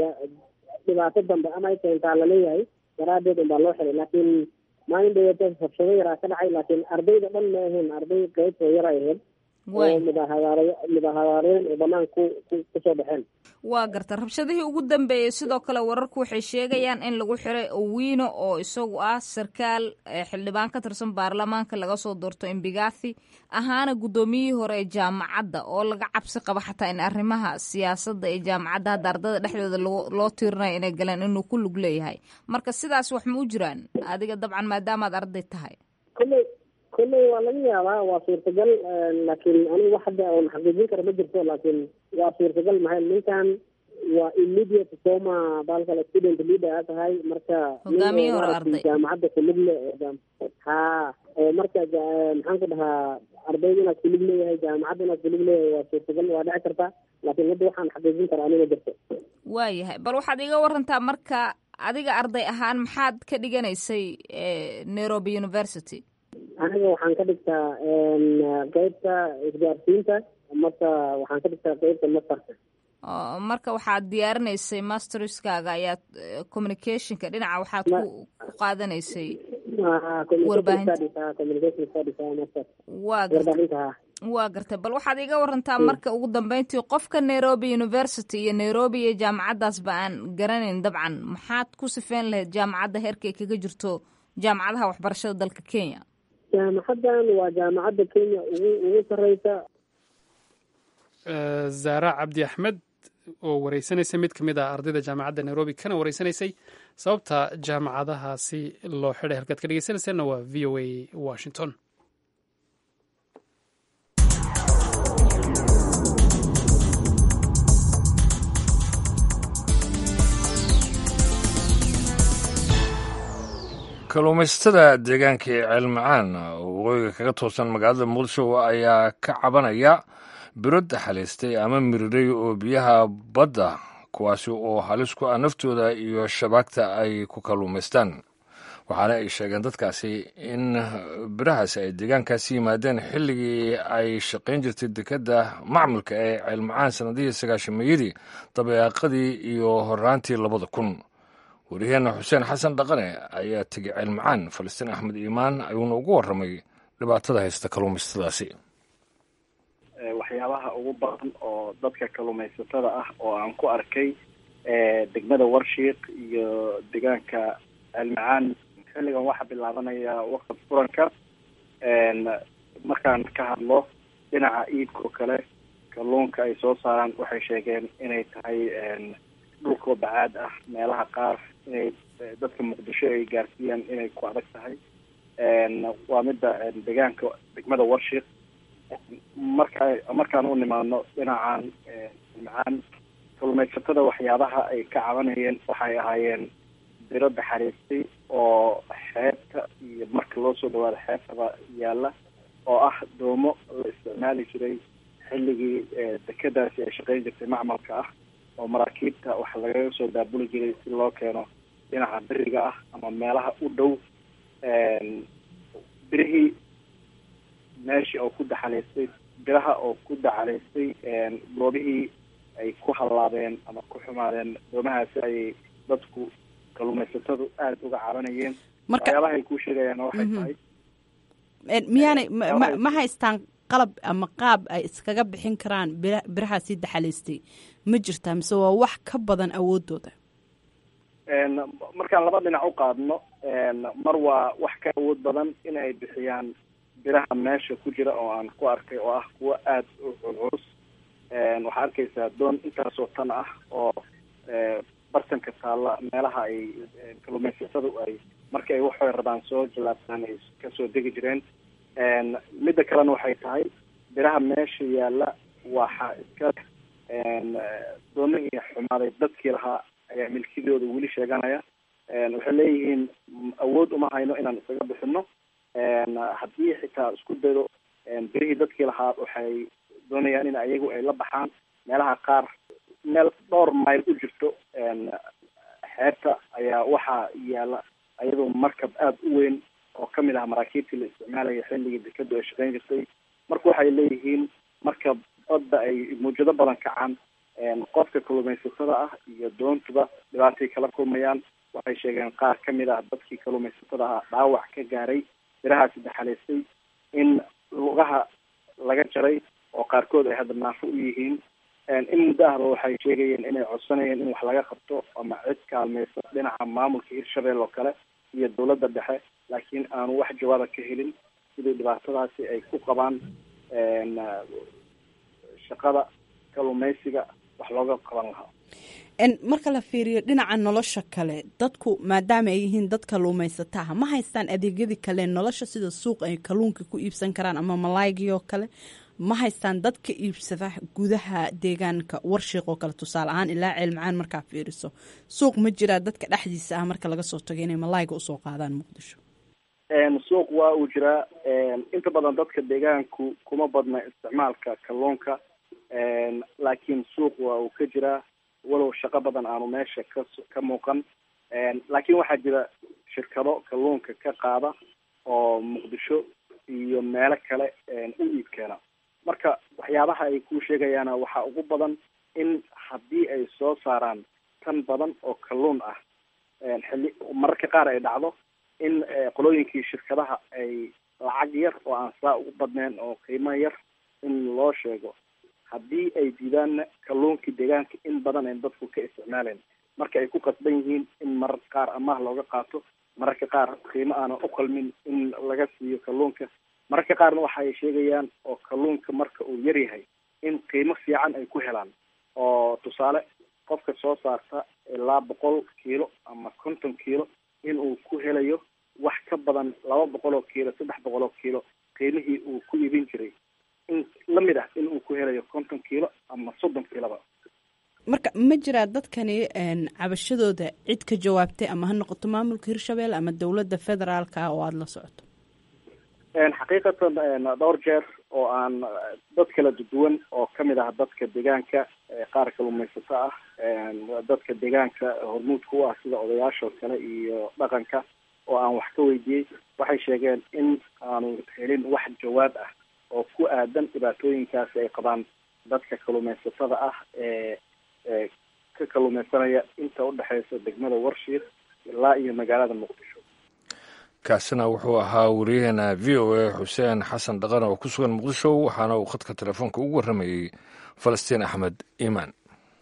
dhibaato dambe ama ay keentaa laleeyahay daraadeed unbaa loo xiray laakiin maalin dhaweeta rabshado yaraa ka dhacay laakiin ardayda dhan ma ahayn arday qaybtoo yar ay ahayd oo mudaaharaar mudaaharaareen oo banaan ku ku kusoo baxeen waa garta rabshadihii ugu dambeeyey sidoo kale wararku waxay sheegayaan in lagu xiray owino oo isagu ah sarkaal xildhibaan ka tirsan baarlamaanka laga soo doorto imbigathi ahaana guddoomiyihii hore ee jaamacadda oo laga cabsi qabo xataa in arrimaha siyaasadda ee jaamacadda hadda ardada dhexdooda loo tiirinayo inay galeen inuu ku lug leeyahay marka sidaas wax ma u jiraan adiga dabcan maadaamaad arday tahay kolley kolley waa laga yaabaa waa suurtagal laakiin anigu wax hadda oon xaqiijin kara ma jirto laakiin waa suurtagal maxay ninkan waa immediate soma baalkale student leader a tahay marka hogaamiye hore arday jaamacadda kulug le ha oo marka maxaan ku dhahaa ardayda inaad kulug leeyahay jaamacadda inaad kulug leeyahay waa suurtagal waa dhici karta laakiin hadda waxaan xaqiijin kara aniga jirto waayahay bal waxaad iga warantaa marka adiga arday ahaan maxaad ka dhiganaysay nairobi university aniga waxaan ka dhigtaa qeybta isgaarsiinta marka waxaan ka dhigtaa qeybta mastarka marka waxaad diyaarinaysay masterskaaga ayaad communicationka dhinaca waxaad ku ku qaadanaysay warbaahinta waa gartay bal waxaad iga warantaa marka ugu dambeyntii qofka nairobi university iyo nairobi iyo jaamacaddaasba aan garanayn dabcan maxaad ku sifeyn lahayd jaamacadda heerkay kaga jirto jaamacadaha waxbarashada dalka kenya jaamacaddan waa jaamacadda kenya ugu ugu sareysa zaara cabdi axmed oo wareysanaysay mid ka mid ah ardayda jaamacadda nairobi kana wareysanaysay sababta jaamacadahaasi loo xidhay halkaad ka dhegeysanayseena waa v o a washington kalluumaysatada deegaanka ee ceelmacaan oo waqooyiga kaga toosan magaalada muqdisho ayaa ka cabanaya biro daxalaystay ama miriray oo biyaha badda kuwaasi oo halis ku ah naftooda iyo shabaagta ay ku kalluumaystaan waxaana ay sheegeen dadkaasi in birahaasi ay deegaankaasi yimaadeen xilligii ay shaqayn jirtay dekedda macmulka ee ceelmacaan sanadihii sagaashameeyadii dabeeqadii iyo horaantii labada kun wariyaheenna xuseen xasan dhaqane ayaa tegey ceelmacaan falastiin axmed iimaan ayuuna ugu warramay dhibaatada haysta kalluumaysatadaasi waxyaabaha ugu badan oo dadka kalluumaysatada ah oo aan ku arkay degmada warshiiq iyo deegaanka ceelmacaan xilligan waxaa bilaabanaya waqti furanka markaan ka hadlo dhinaca iibka oo kale kalluunka ay soo saaraan waxay sheegeen inay tahay dhulkoo bacaad ah meelaha qaar inay dadka muqdisho ay gaarsiiyaan inay ku adag tahay waa midda deegaanka degmada warshiiq marka markaan u nimaadno dhinacan macaan kalluumaysatada waxyaabaha ay ka cabanayeen waxay ahaayeen biro daxariistay oo xeebta iyo iyo marka loo soo dhawaado xeebtaba yaalla oo ah doomo la isticmaali jiray xilligii dekedaasi ay shaqeyn jirtay macmalka ah oo maraakiibta waxa lagaga soo daabuli jiray si loo keeno dhinaca beriga ah ama meelaha u dhow birihii meeshii oo ku daxalaystay biraha oo ku daxalaystay goobihii ay ku hallaabeen ama ku xumaadeen doomahaasi ayay dadku kalluumaysatadu aada uga cabanayeen waxyaabaha ay kuu sheegayaan waxay tahay miyaanay ma ma haystaan qalab ama qaab ay iskaga bixin karaan bira birahaasii daxalaystay ma jirtaa mise waa wax ka badan awoodooda markaan laba dhinac u qaadno mar waa wax ka awood badan in ay bixiyaan biraha meesha ku jira oo aan ku arkay oo ah kuwo aada u culculus waxaa arkaysaa doon intaasoo tan ah oo bartanka taalla meelaha ay kalluumaysatadu ay marka ay waxay rabaan soo jalaabtaan ay kasoo degi jireen midda kalena waxay tahay biraha meesha yaalla waxa iska doonihii xumaaday dadkii lahaa ayaa milkidooda weli sheeganaya waxay leeyihiin awood uma hayno inaan isaga bixino haddii xitaa isku daydo birihii dadkii lahaa waxay doonayaan in ayagu ay la baxaan meelaha qaar meel dhowr mayl u jirto xeebta ayaa waxaa yaalla ayadoo markab aada u weyn oo kamid ah maraakiibtii la isticmaalaya xilligii dekadu ay shaqeyn jirtay marka waxay leeyihiin marka badda ay muujado badan kacaan qofka kalluumaysatada ah iyo doontuba dhibaatay kala kulmayaan waxay sheegeen qaar kamid ah dadkii kalluumaysatada ah dhaawac ka gaaray birahaasi daxalaystay in lugaha laga jaray oo qaarkood ay hadda naafo u yihiin in muddo ahba waxay sheegayeen inay codsanayeen in wax laga qabto ama cid kaalmaysa dhinaca maamulka hirshabelle oo kale iyo dawladda dhexe laakiin aanu wax jawaaba ka helin sidii dhibaatadaasi ay ku qabaan shaqada kalluumaysiga wax looga qaban lahaa marka la fiiriyo dhinaca nolosha kale dadku maadaama ay yihiin dad kalluumaysataha ma haystaan adeegyadii kale nolosha sida suuq ay kalluunka ku iibsan karaan ama malaygii oo kale ma haystaan dad ka iibsada gudaha deegaanka warshiiq oo kale tusaale ahaan ilaa ceelmacaan markaa fiiriso suuq ma jiraa dadka dhexdiisa ah marka laga soo tago inay malayga usoo qaadaan muqdisho suuq waa uu jiraa inta badan dadka deegaanku kuma badna isticmaalka kalluunka laakiin suuq waa uu ka jiraa walow shaqo badan aanu meesha ka ka muuqan laakiin waxaa jira shirkado kalluunka ka qaada oo muqdisho iyo meelo kale u iib keena marka waxyaabaha ay ku sheegayaana waxaa ugu badan in haddii ay soo saaraan tan badan oo kalluun ah xilli mararka qaar ay dhacdo in qolooyinkii shirkadaha ay lacag yar oo aan saa ugu badnayn oo qiimo yar in loo sheego haddii ay diidaanna kalluunkii deegaanka in badan ay dadku ka isticmaaleen marka ay ku qasban yihiin in mararka qaar amaah looga qaato mararka qaar qiimo aanan u qalmin in laga siiyo kalluunka mararka qaarna waxa ay sheegayaan oo kalluunka marka uu yar yahay in qiimo fiican ay ku helaan oo tusaale qofka soo saarta ilaa boqol kiilo ama konton kiilo in uu ku helayo wax ka badan laba boqol oo kiilo saddex boqol oo kiilo qiimihii uu ku iibin jiray in lamid ah in uu ku helayo konton kiilo ama soddon kiiloba marka ma jiraa dadkani cabashadooda cid ka jawaabtay ama ha noqoto maamulka hirshabelle ama dowladda federaalka ah oo aada la socoto xaqiiqatan dhowr jeer oo aan dad kala duwan oo kamid ah dadka deegaanka qaar kalluumaysato ah dadka deegaanka hormuudka u ah sida odayaashoo kale iyo dhaqanka oo aan wax ka weydiiyey waxay sheegeen in aanu helin wax jawaab ah oo ku aadan dhibaatooyinkaasi ay qabaan dadka kalluumaysatada ah ee ee ka kalluumaysanaya inta udhexeysa degmada warshiir ilaa iyo magaalada muqdisho kaasina wuxuu ahaa wariyaheena v o a xuseen xasan dhaqan oo ku sugan muqdisho waxaana uu khadka telefoonka ugu warramayey falastiin axmed iimaan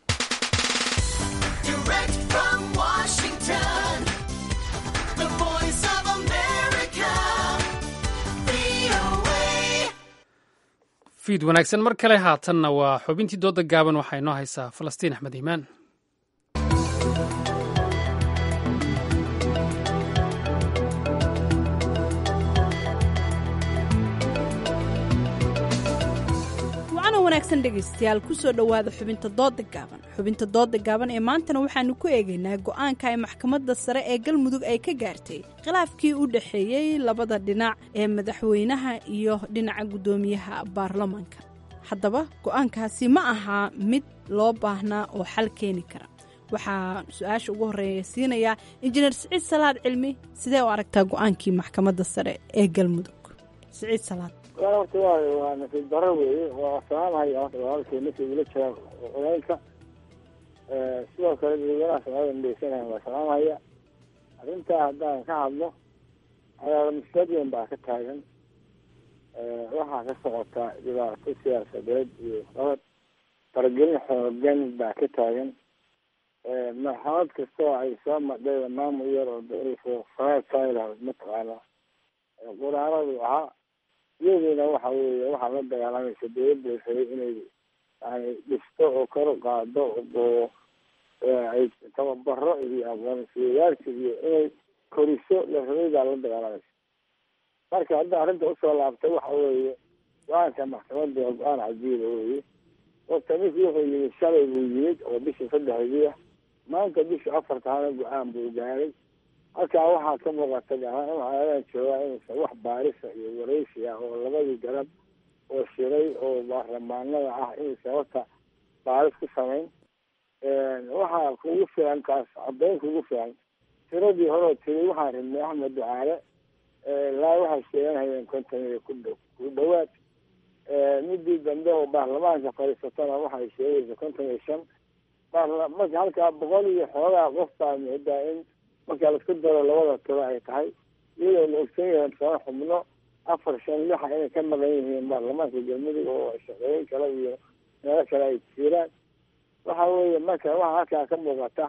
fiid wanaagsan mar kale haatanna waa xubintii dooda gaaban waxaa inoo haysaa falastiin axmed iimaan wanaagsan dhegaystayaal kusoo dhowaada xubinta dooda gaaban xubinta dooda gaaban ee maantana waxaanu ku eegaynaa go'aanka ay maxkamadda sare ee galmudug ay ka gaartay khilaafkii u dhexeeyey labada dhinac ee madaxweynaha iyo dhinaca guddoomiyaha baarlamaanka haddaba go'aankaasi ma ahaa mid loo baahnaa oo xal keeni kara waxaa su-aasha ugu horreeya siinayaa injineer siciid salaad cilmi sidee u aragtaa go'aankii maxkamadda sare ee galmudug siciid salaad horta waa waa nasiib daro weeye waa salaamhaya horta walaalkay markii igula jira culaylka sidoo kale dadweynaha soomaalida midhaysanaya waa salaamhaya arrintaa haddaan ka hadlo ayaa muslad weyn baa ka taagan waxaa ka socota dhibaato siyaasadeed iyo sabab faragelin xoogan baa ka taagan maxkamad kastoo ay soo madhayda maamul yar oo faraasayla mataqaana quraaradu ahaa iyaduna waxa weeye waxaa la dagaalamaysa dawladda rabay inay yani dhisto oo kor u qaado oo ay tababaro iyo aqoonsiyayaasha iyo inay koriso la rabay baa la dagaalamaysa marka hadda arrinta usoo laabtay waxa weeye go-aanka maxkamadda waa go-aan cajiiba weeye horta ninkii wuxuu yimid shalay buu yimid oo bishii saddexdii ah maanta bishii afartaana go-aan buu gaaray halkaa waxaa ka muuqata gahaan waxaadan joogaa inuusan wax baarisa iyo waraysi ah oo labadii garab oo shiray oo baarlamaanada ah inuusan horta baaris ku samayn waxaa kugu filan taas caddayn kugu filan tiradii horeo tiri waxaan rabnay axmed ducaale laa waxay sheeganhayeen konton iyo ku dhow ku dhawaad midii dambe oo baarlamaanka fadhiisatana waxay sheegaysa konton iyo shan baarla marka halkaa boqol iyo xoogaa qof baa moodaa in marka laisku daro labada tiro ay tahay iyadoo la ogsan yahay sano xubno afar shan lixa inay ka maqan yihiin baarlamaanka galmudug oo shaqeeyin kale iyo meelo kale ay jiraan waxa weeye marka waxa halkaa ka muuqata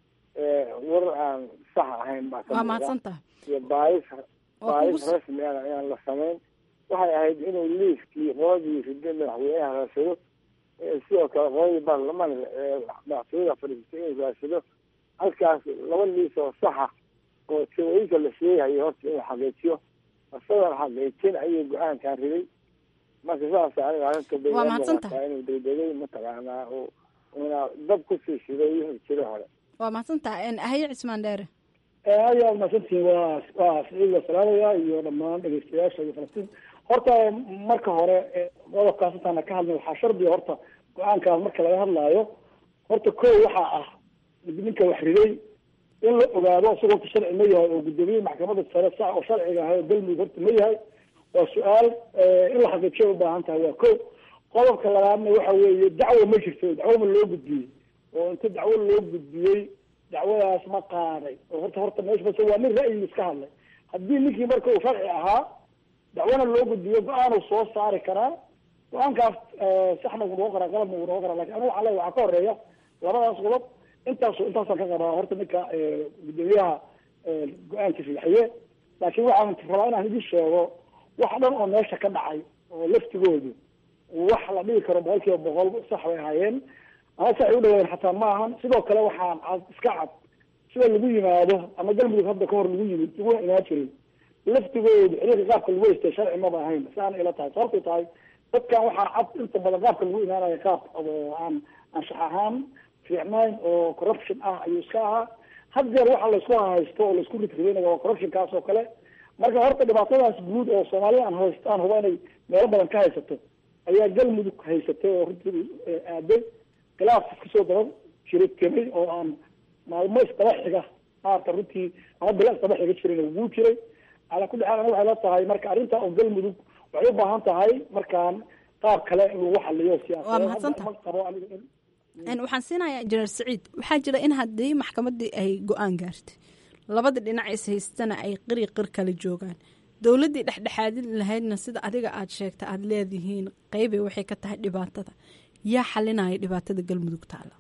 warar aan sax ahayn baa ka waa muuqda mahadsantaha iyo baaris Waa baaris kugu s- rasmi ah inaan la samayn waxay ahayd inuu liiskii qoladii rida madaxweynaha raasado ee sidoo kale qoladii baarlamaanka ee madaxtooyada fadhiisatay inuu raasado halkaas laba liis oo saxa oo tirooyinka la sheegayo horta inuu xaqiijiyo isagoon xaqiijin ayuu go-aankan riday marka saas aniga arrinta bay Waa ila mahadsantahay. muuqataa inuu degdegay mataqaanaa oo una dab kusii shiday wixii jira hore waa mahadsantaha haye cismaan dheere aad iyo aad mahadsantihiin waa waa siciid la salaamaya iyo dhammaan dhegeystayaasha iyo falastiin horta marka hore eh, qodobkaas intaana ka hadlin waxaa shardiga horta go-aankaas marka laga hadlaayo horta ko waxaa ah ninka wax riday in la ogaado isagoo horta sharci ma yahay oo guddoomiye maxkamadda sare sax oo sharciga ahay oo galmudug horta ma yahay waa su-aal eh, in la xaqiijiyo u baahan tahay waa ko qodobka labaadna waxa weeye dacwo ma jirto dacwo ma loo gudbiyey oo inta dacwo loo gudbiyey dacwadaas ma qaaday oo horta horta meesha bas waa nin ra'yi iska hadlay haddii ninkii marka uu sharci ahaa dacwana loo gudbiyo go-aanuu soo saari karaa go-aankaas eh, saxna wuu noqon karaa qalabna wuu noqon karaa lakin anigu waxaa leeyahay waxaa ka horeeya labadaas qodob intaas intaasaan ka qabaa horta ninka eh, guddoomiyaha eh, go-aankiisa bixiye laakiin waxaan rabaa inaan idin sheego wax dhan oo meesha ka dhacay oo laftigoodu wax la dhigi karo boqol kiiba boqol sax bay ahaayeen ama sax ay u dhawaadeen xataa ma ahan sidoo kale waxaan cad iska cad sida lagu yimaado ama galmudug hadda ka hor lagu yimid laguna imaan jiray laftigoodu xiriirka qaabka lagu haystay sharci maba ahayn saana ila tahay sababtay tahay dadkan waxaa cad inta badan qaabka lagu imaanayo qaab oo aan anshax ahaan fiicnayn oo corruption ah ayuu iska ahaa had jeer waxa laysku haysto oo laisku ridridaynayo waa corruptionkaas oo kale marka horta dhibaatadaas guud oo soomaalida aan hayst aan huba inay meelo badan ka haysato ayaa galmudug haysatay oo runtii eh, aaday khilaaf kasoo daba jiray temay oo aan maalmo isdaba xiga maarata runtii ama bila isdaba xiga jirin wuu jiray calaa kulli xaal aniga waxay la tahay marka arrinta oo galmudug waxay u baahan tahay markaan qaab kale in lagu xaliyo siyaasadeed Waa mahadsantahay. Hadda ma qabo aniga in Een, waxaan siinayaa injineer saciid waxaa jira in haddii maxkamaddii ay go-aan gaartay labada dhinac is haystana ay qiri qir kala joogaan dowladdii dhexdhexaadin lahaydna sida adiga aad sheegta aada leedihiin qeybay waxay ka tahay dhibaatada yaa xalinaya dhibaatada galmudug taala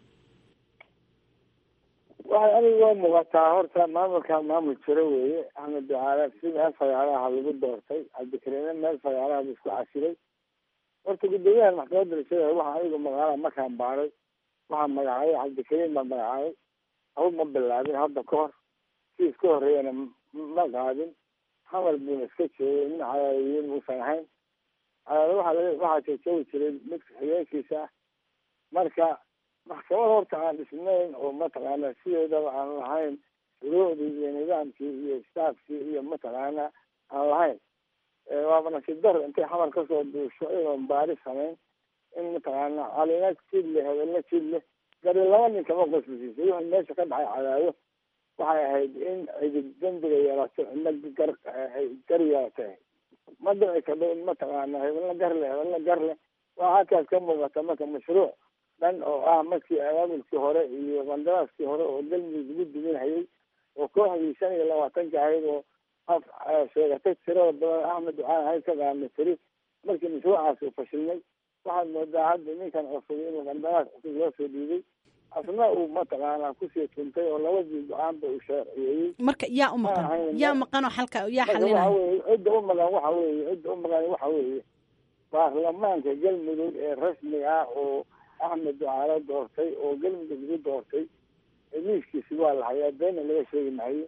waxay aniga waa muuqataa horta maamulkan maamul jiro weeye axmed ducaale si meel fagaaraha lagu doortay cabdikariime meel fagaaraha buu isku casilay horta guddoomiyahan maxkamadda rajada waxa anigu magaala markaan baaray waxaa magacaabay cabdikariim baa magacaabay hawd ma bilaabin hadda ka hor si iska horreeyana ma qaadin hamal buuna iska joogay nin cadaadiyin uusan ahayn cadaado waxaa laga waxaa joojoogi jiray midka xigeenkiisa ah marka maxkamad horta aan dhisnayn oo mataqaana sideedaba aan lahayn shuruucdii iyo nidaamkii iyo staafkii iyo mataqaana aan lahayn waaba nasiib dar intay xamar kasoo duusho iyadoon baari samayn in mataqaana calina jid leh hebelna jid leh gari laba nin kama qosbisiisay wixii meesha ka dhacay cadaado waxay ahayd in cidig dembiga yeelato cidna gar ay gar yeelatay ma dhici kadho in mataqaana hebelna gar leh hebelna gar leh waa halkaas ka muuqata marka mashruuc dhan oo ah markii abaabulkii hore iyo qandaraaskii hore oo galmudug lagu duminhayay oo kooxdii shan iyo labaatanka ahayd oo sheegatay tirada badan axmed waxaan ahayd ka qaadnay tiri markii mashruucaas uu fashilmay waxaad moodaa hadda ninkan cusub inuu qandaraas cusub loo soo dhiibay asna uu mataqaanaa kusii tuntay oo labadii go-aanba uu sharciyeeyey marka yaa u maqan yaa maqan oo xalka yaa marka waxa xalinaya weeye cidda u maqan waxa weeye cidda u maqan waxa weeye baarlamaanka galmudug ee rasmiga ah oo axmed ducaale doortay oo galmudug lagu doortay liiskiisi waa la hayaa beena laga sheegi maayo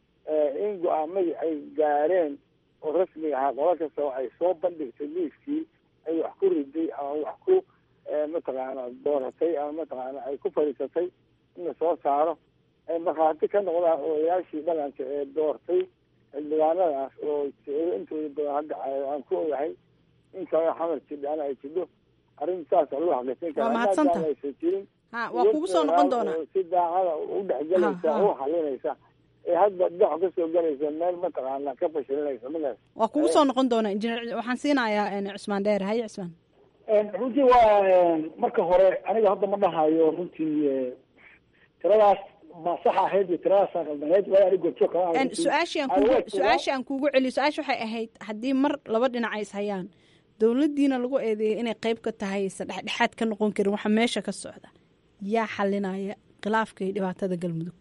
in go-aamadii ay gaareen oo rasmiga ahaa qola kastoo ay soo bandhigtay liiskii ay wax ku riday ama wax ku mataqaana dooratay ama mataqaana ay ku fadhiisatay in la soo saaro ay markhaati ka noqdaan odayaashii dhaqanka ee doortay xildhibaanadaas oo jecelo intooda badan hadda aan ku ogahay in kalena xamar jidhaana ay jidho arrin saasa loo xaqiijin Waa karaa mahadsantahay. maadaama aysan jirin ha waa kugu soo noqon doonaa oo si daacada u dhexgelaysa Ha, ha. oo u xalinaysa ee hadda dhex kasoo galaysa meel mataqaana ka fashilinaysa magaas waa kugu soo noqon doonaa injineer waxaan siinayaa een, cusmaan dheer haye cusmaan runtii waa marka hore aniga hadda ma dhahayo runtii eh, tiradaas ma sax ahayd iyo tiradaasa qaldaneed waayo aniga goobjoog kama ahay Een, runtii. su-aashii aan Aan kugu waa su-aashii aan kuugu celiyo su-aasha waxay ahayd haddii mar laba dhinac ay is hayaan dowladdiina lagu eedeeyay inay qayb ka tahay se dhexdhexaad ka noqon karin waxa meesha ka socda yaa xalinaya khilaafka iyo dhibaatada galmudug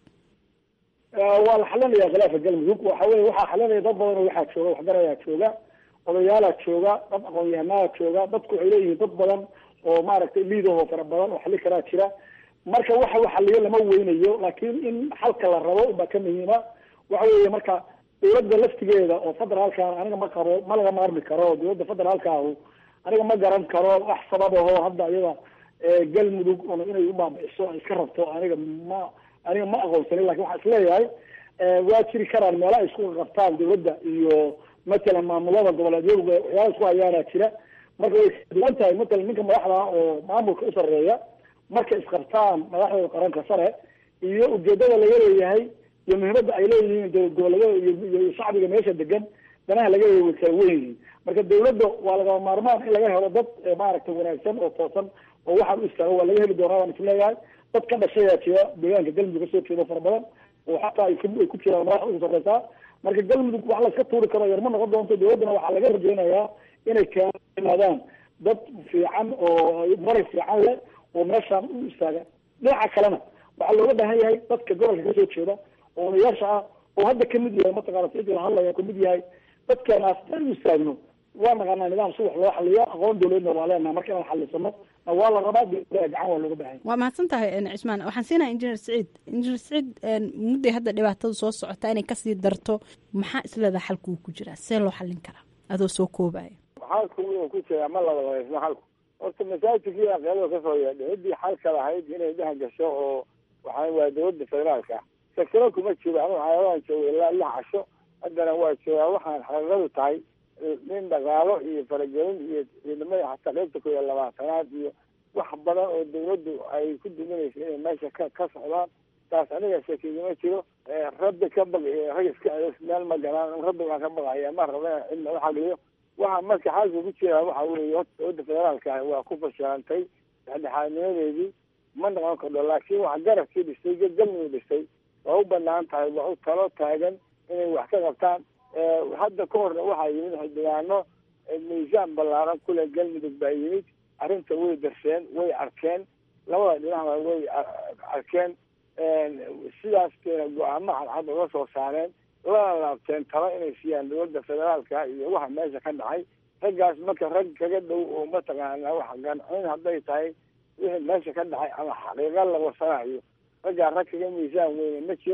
Eh, waa la xalinaya khilaafka galmudug waxa weye waxaa xalinaya dad badan oo waxaa jooga waxgarayaa jooga odayaalaa jooga dad aqoon-yahanaa jooga dadku waxay leeyihiin dad badan oo maaragtay liidahoo fara badan oo xali karaa jira marka waxa uu xaliyo lama weynayo laakiin in xalka la rabo unbaa ka muhiima waxa weeye marka dowladda laftigeeda oo federaalka aniga ma qabo ma laga maarmi karo dowladda federaalka ahu aniga ma garan karo wax sabab aho hadda iyada eh, galmudug un inay u baabi'iso ay iska rabto aniga ma aniga ma aqoonsanin lakin waxaan isleeyahay eh, waa jiri karaan meela ay isku qabtaan dowladda iyo matalan maamulada goboleedyadu waxyaala isku hayaanaa jira marka way kala duwan tahay matalan ninka madaxda ah oo maamulka u sarreeya marka isqabtaan madaxdooda qaranka sare iyo ujeedada laga leeyahay iyo muhiimadda ay leeyihiin dowlad goboleedyada iyo iyo shacbiga meesha degan danaha laga leeyahay way kala weyn yihiin marka dowladda waa lagama maarmaan in laga helo dad eh, maaragtay wanaagsan oo toosan oo waxaan u istaago waa laga heli doonaa waan isleeyahay dad ka dhashayaa jira deegaanka galmudug kasoo jeedo fara badan oo xataa ay ku- ay ku jiraan madaxa ugu sarreysaa marka galmudug wax layska tuuri karo yar ma noqon doonto dowladdana waxaa laga rajaynayaa inay keenaadaan dad fiican oo maray fiican leh oo meeshaan u istaaga dhinaca kalena waxaa looga baahan yahay dadka gobolka kasoo jeeda oo odayaasha ah oo hadda kamid yahay mataqaana sidii la hadlaya kamid yahay dadkeenaas dan u istaagno waa naqaanaa nidaam si wax loo xaliyo aqoon dowladna waa leenaha marka inaan xalisano na waa la rabaa dowladda gacan waa looga baahan yahay waa mahadsan tahay een, cismaan waxaan siinayaa injineer saciid injineer saciid een, mudday hadda dhibaatada soo socota inay kasii darto maxaa isleedaha xalku uu ku jiraa see loo xallin karaa adoo soo koobaya xalku wuxuu ku jiraa ma laba labaysno xalku horta masaajidkii aqeelada kasoo yeedhay ciddii xalka lahayd inay dhex gasho oo waxaa waa dowladda federaalka sakiro kuma jiro anu xayawaan jooga ilaa lix casho haddana waa joogaa waxaan xaqiiqadu tahay nin dhaqaalo iyo faragelin iyo ciidamada xataa qaybta ku iyo labaatanaad iyo wax badan oo dowladdu ay ku duminayso inay meesha ka ka socdaan taas aniga shakigama jiro rabbi ka baq iyo rag iska celis meel ma galaan rabbi baan ka baqaya ma raba in cidna u xagliyo waxa marka xaalka ku jira waxa weeye horta dowladda federaalka ah waa ku fashilantay dhexdhexaadnimadeedii ma noqon kardho laakiin wax garabkii dhistay galmudug dhistay waa u banaan tahay waa u talo taagan inay wax ka qabtaan hadda ka horna waxaa yimid xildhibaano miisaan ballaaran kule galmudug baa yimid arrinta way darsheen way arkeen labada dhinacba way arkeen sidaas keena go-aamo cadcad uga soo saareen lana laabteen talo inay siiyaan dowladda federaalka iyo waxa meesha ka dhacay raggaas marka rag kaga dhow oo mataqaana wax gancin hadday tahay wixii meesha ka dhacay ama xaqiiqa la wasanayo raggaa rag kaga miisaan weyne ma jiro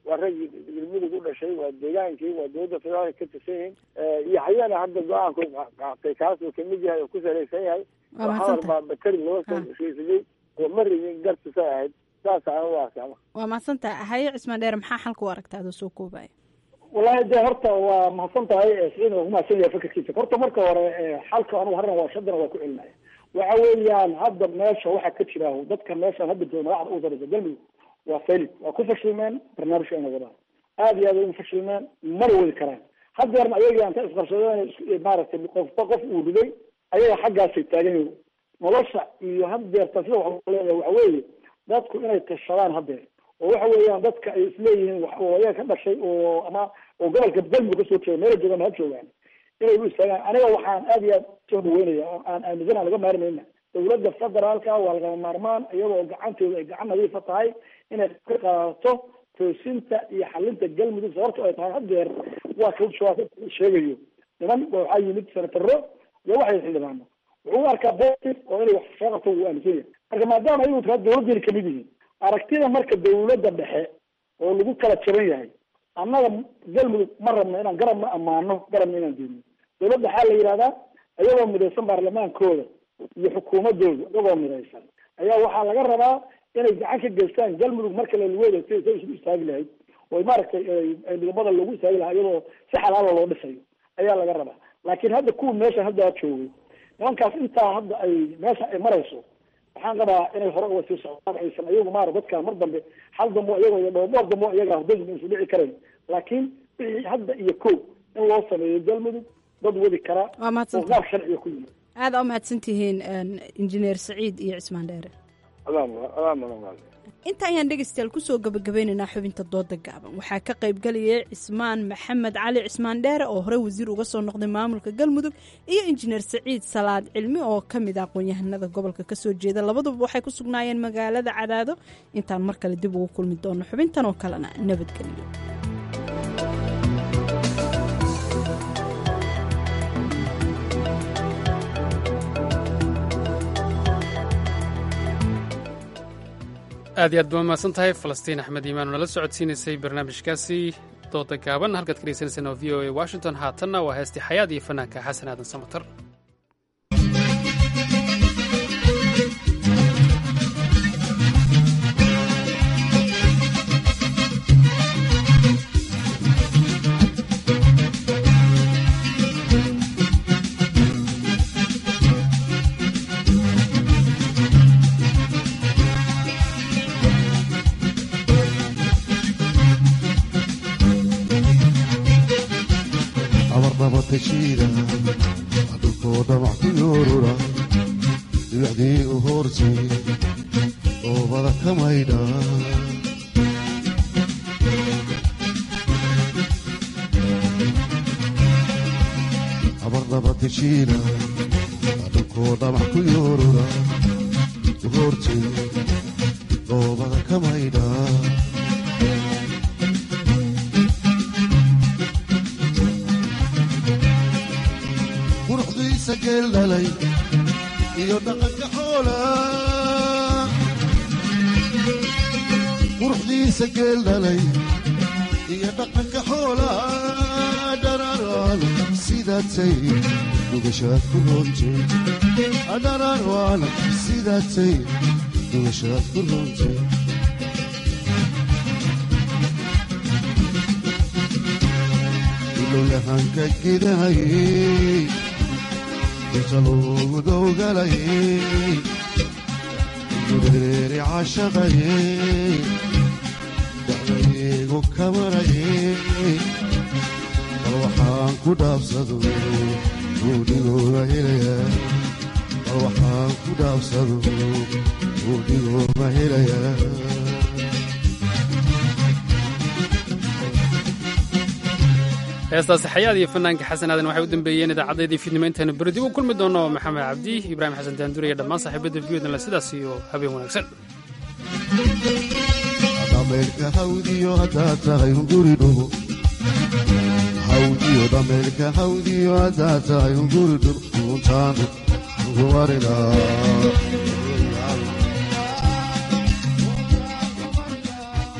waa raggii galmudug u dhashay waa deegaankii waa dowladda federaalka ka tirsan yihiin iyo hayana hadda go-aanku qaatay kaas uu kamid yahay oo ku salaysan yahay Waa oo mahadsantahay. hadal baa bateri loo soo heshiisadey oo ma rabin gartisa ahayd saas aan u arkaa waa mahadsantaha haye cismaan dheer maxaa xalka u aragta adoo soo koobaya wallaahi de horta waa mahadsan tahay siciid waa kumahadsan yahay fikirkiisa horta marka hore eh, xalka anugu harran waa shadana waa ku celinaya waxa weeyaan hadda meesha waxa ka jira dadka meeshan hadda jooga madaxda ugu sareysa galmudug waa failid waa ku fashilmeen barnaamijka inay wadaan aad iyo aad ay ugu fashilmeen mana wadi karaan haddeerna ayaga anta isqabsadeen is- maaragtay qofba qof uu riday ayaga xaggaasay taagan yihiin nolosha iyo haddeerta sida waxa leeyahay waxa weeye dadku inay tashadaan haddeer oo waxa weeyaan dadka ay isleeyihiin wax oo ayaga ka dhashay oo ama oo gobolka galmudug kasoo jeeda meela joogaan ha joogaan inay u istaagaan aniga waxaan aad iyo aad soo dhaweynaya oo aan aaminsana laga maarmayna dowladda federaalka waa lagama maarmaan iyadoo gacantooda ay gacan nadiifa tahay inay ka qaadato toosinta iyo xalinta galmudug sababto ay tahay haddeer waa ka shabaab sheegayo niman waxaa yimid senataro iyo waxay xildhibaano wuxuu u arkaa positive oo inay wax soo qabto wuu aaminsan yahay marka maadaama ayagu taa dowladdeena kamid yihiin aragtida marka dowladda dhexe oo lagu kala jaban yahay annaga galmudug ma rabno inaan garabna ammaano garabna inaan diidno dowladda waxaa la yidhahdaa iyagoo midaysan baarlamaankooda iyo xukuumadooda iyagoo midaysan ayaa waxaa laga rabaa inay gacan ka geystaan galmudug marka laluweeda si say isu istaagi lahayd oo maaragtay ay- ay midnimada loogu istaagi lahaa iyadoo si xalaala loo dhisayo ayaa laga rabaa laakiin hadda kuwa meesha hadda joogay nimankaas intaa hadda ay meesha ay marayso waxaan qabaa inay hore uga sii socdaan aysan iyagu maara dadkaan mar dambe hal dambo iyagoo iyo dhowr dhowr dambo iyaga hurdadu isu dhici karayn laakiin wixii hadda iyo kow in loo sameeyo galmudug dad wadi kara Waa oo mahadsantahay. qaab sharciga ku yimid aada u mahadsan tihiin injineer saciid iyo cismaan dheere inta ayaan dhegeystayaal kusoo gabagabeynaynaa xubinta dooda gaaban waxaa ka qaybgalayay cismaan maxamed cali cismaan dheere oo hore wasiir uga soo noqday maamulka galmudug iyo injineer saciid salaad cilmi oo ka mid ah aqoon-yahanada gobolka kasoo jeeda labaduba waxay ku sugnaayeen magaalada cadaado intaan mar kale dib ugu kulmi doono xubintan oo kalena nabadgelyo aad iyo aad ba mahadsan tahay falastiin axmed iimaan oo nala socodsiinaysay barnaamijkaasi dooda gaaban halkaad ka dhegeysaneysaan oo v o a washington haatanna waa heestii xayaad iyo fanaanka xasan aadan samatar abarnaba tashiida dhulkoo dhamac ku yoorura dhibicdii u hoortay oobada ka maydha abarnaba tashiida dhulkoo dhamac ku yoorura u hoortay oobada ka maydha quruxdiisa geel dhalay iyo dhaqanka xoola quruxdiisa geel dhalay iyo dhaqanka xoola dhararaan sidaatay dhugashaad ku roontay dhararaan sidaatay dhugashaad ku roontay ilowyahanka gidahayey inta loogu dowgalayey gureeri cashaqayey dacdaygu kamarayey bal waxaan ku dhaabsado buudhigooga helayaa bal waxaan ku dhaabsado buudhigooga helayaa heestaasi xayaad iyo fanaanka xasan aadan waxay u dambeeyeen idaacadeedii fiidnimo intaanu beri dib u kulmi doono maxamed cabdi ibraahim xasan daandur iyo dhammaan saaxiibada viyodnle sidaas iyo habeen wanaagsan dhameelka hawdiyo haddaad tahay hunguri dhugo hawdiyo dhameelka hawdiyo haddaad tahay hunguri dhugo untaanu ugu marinaa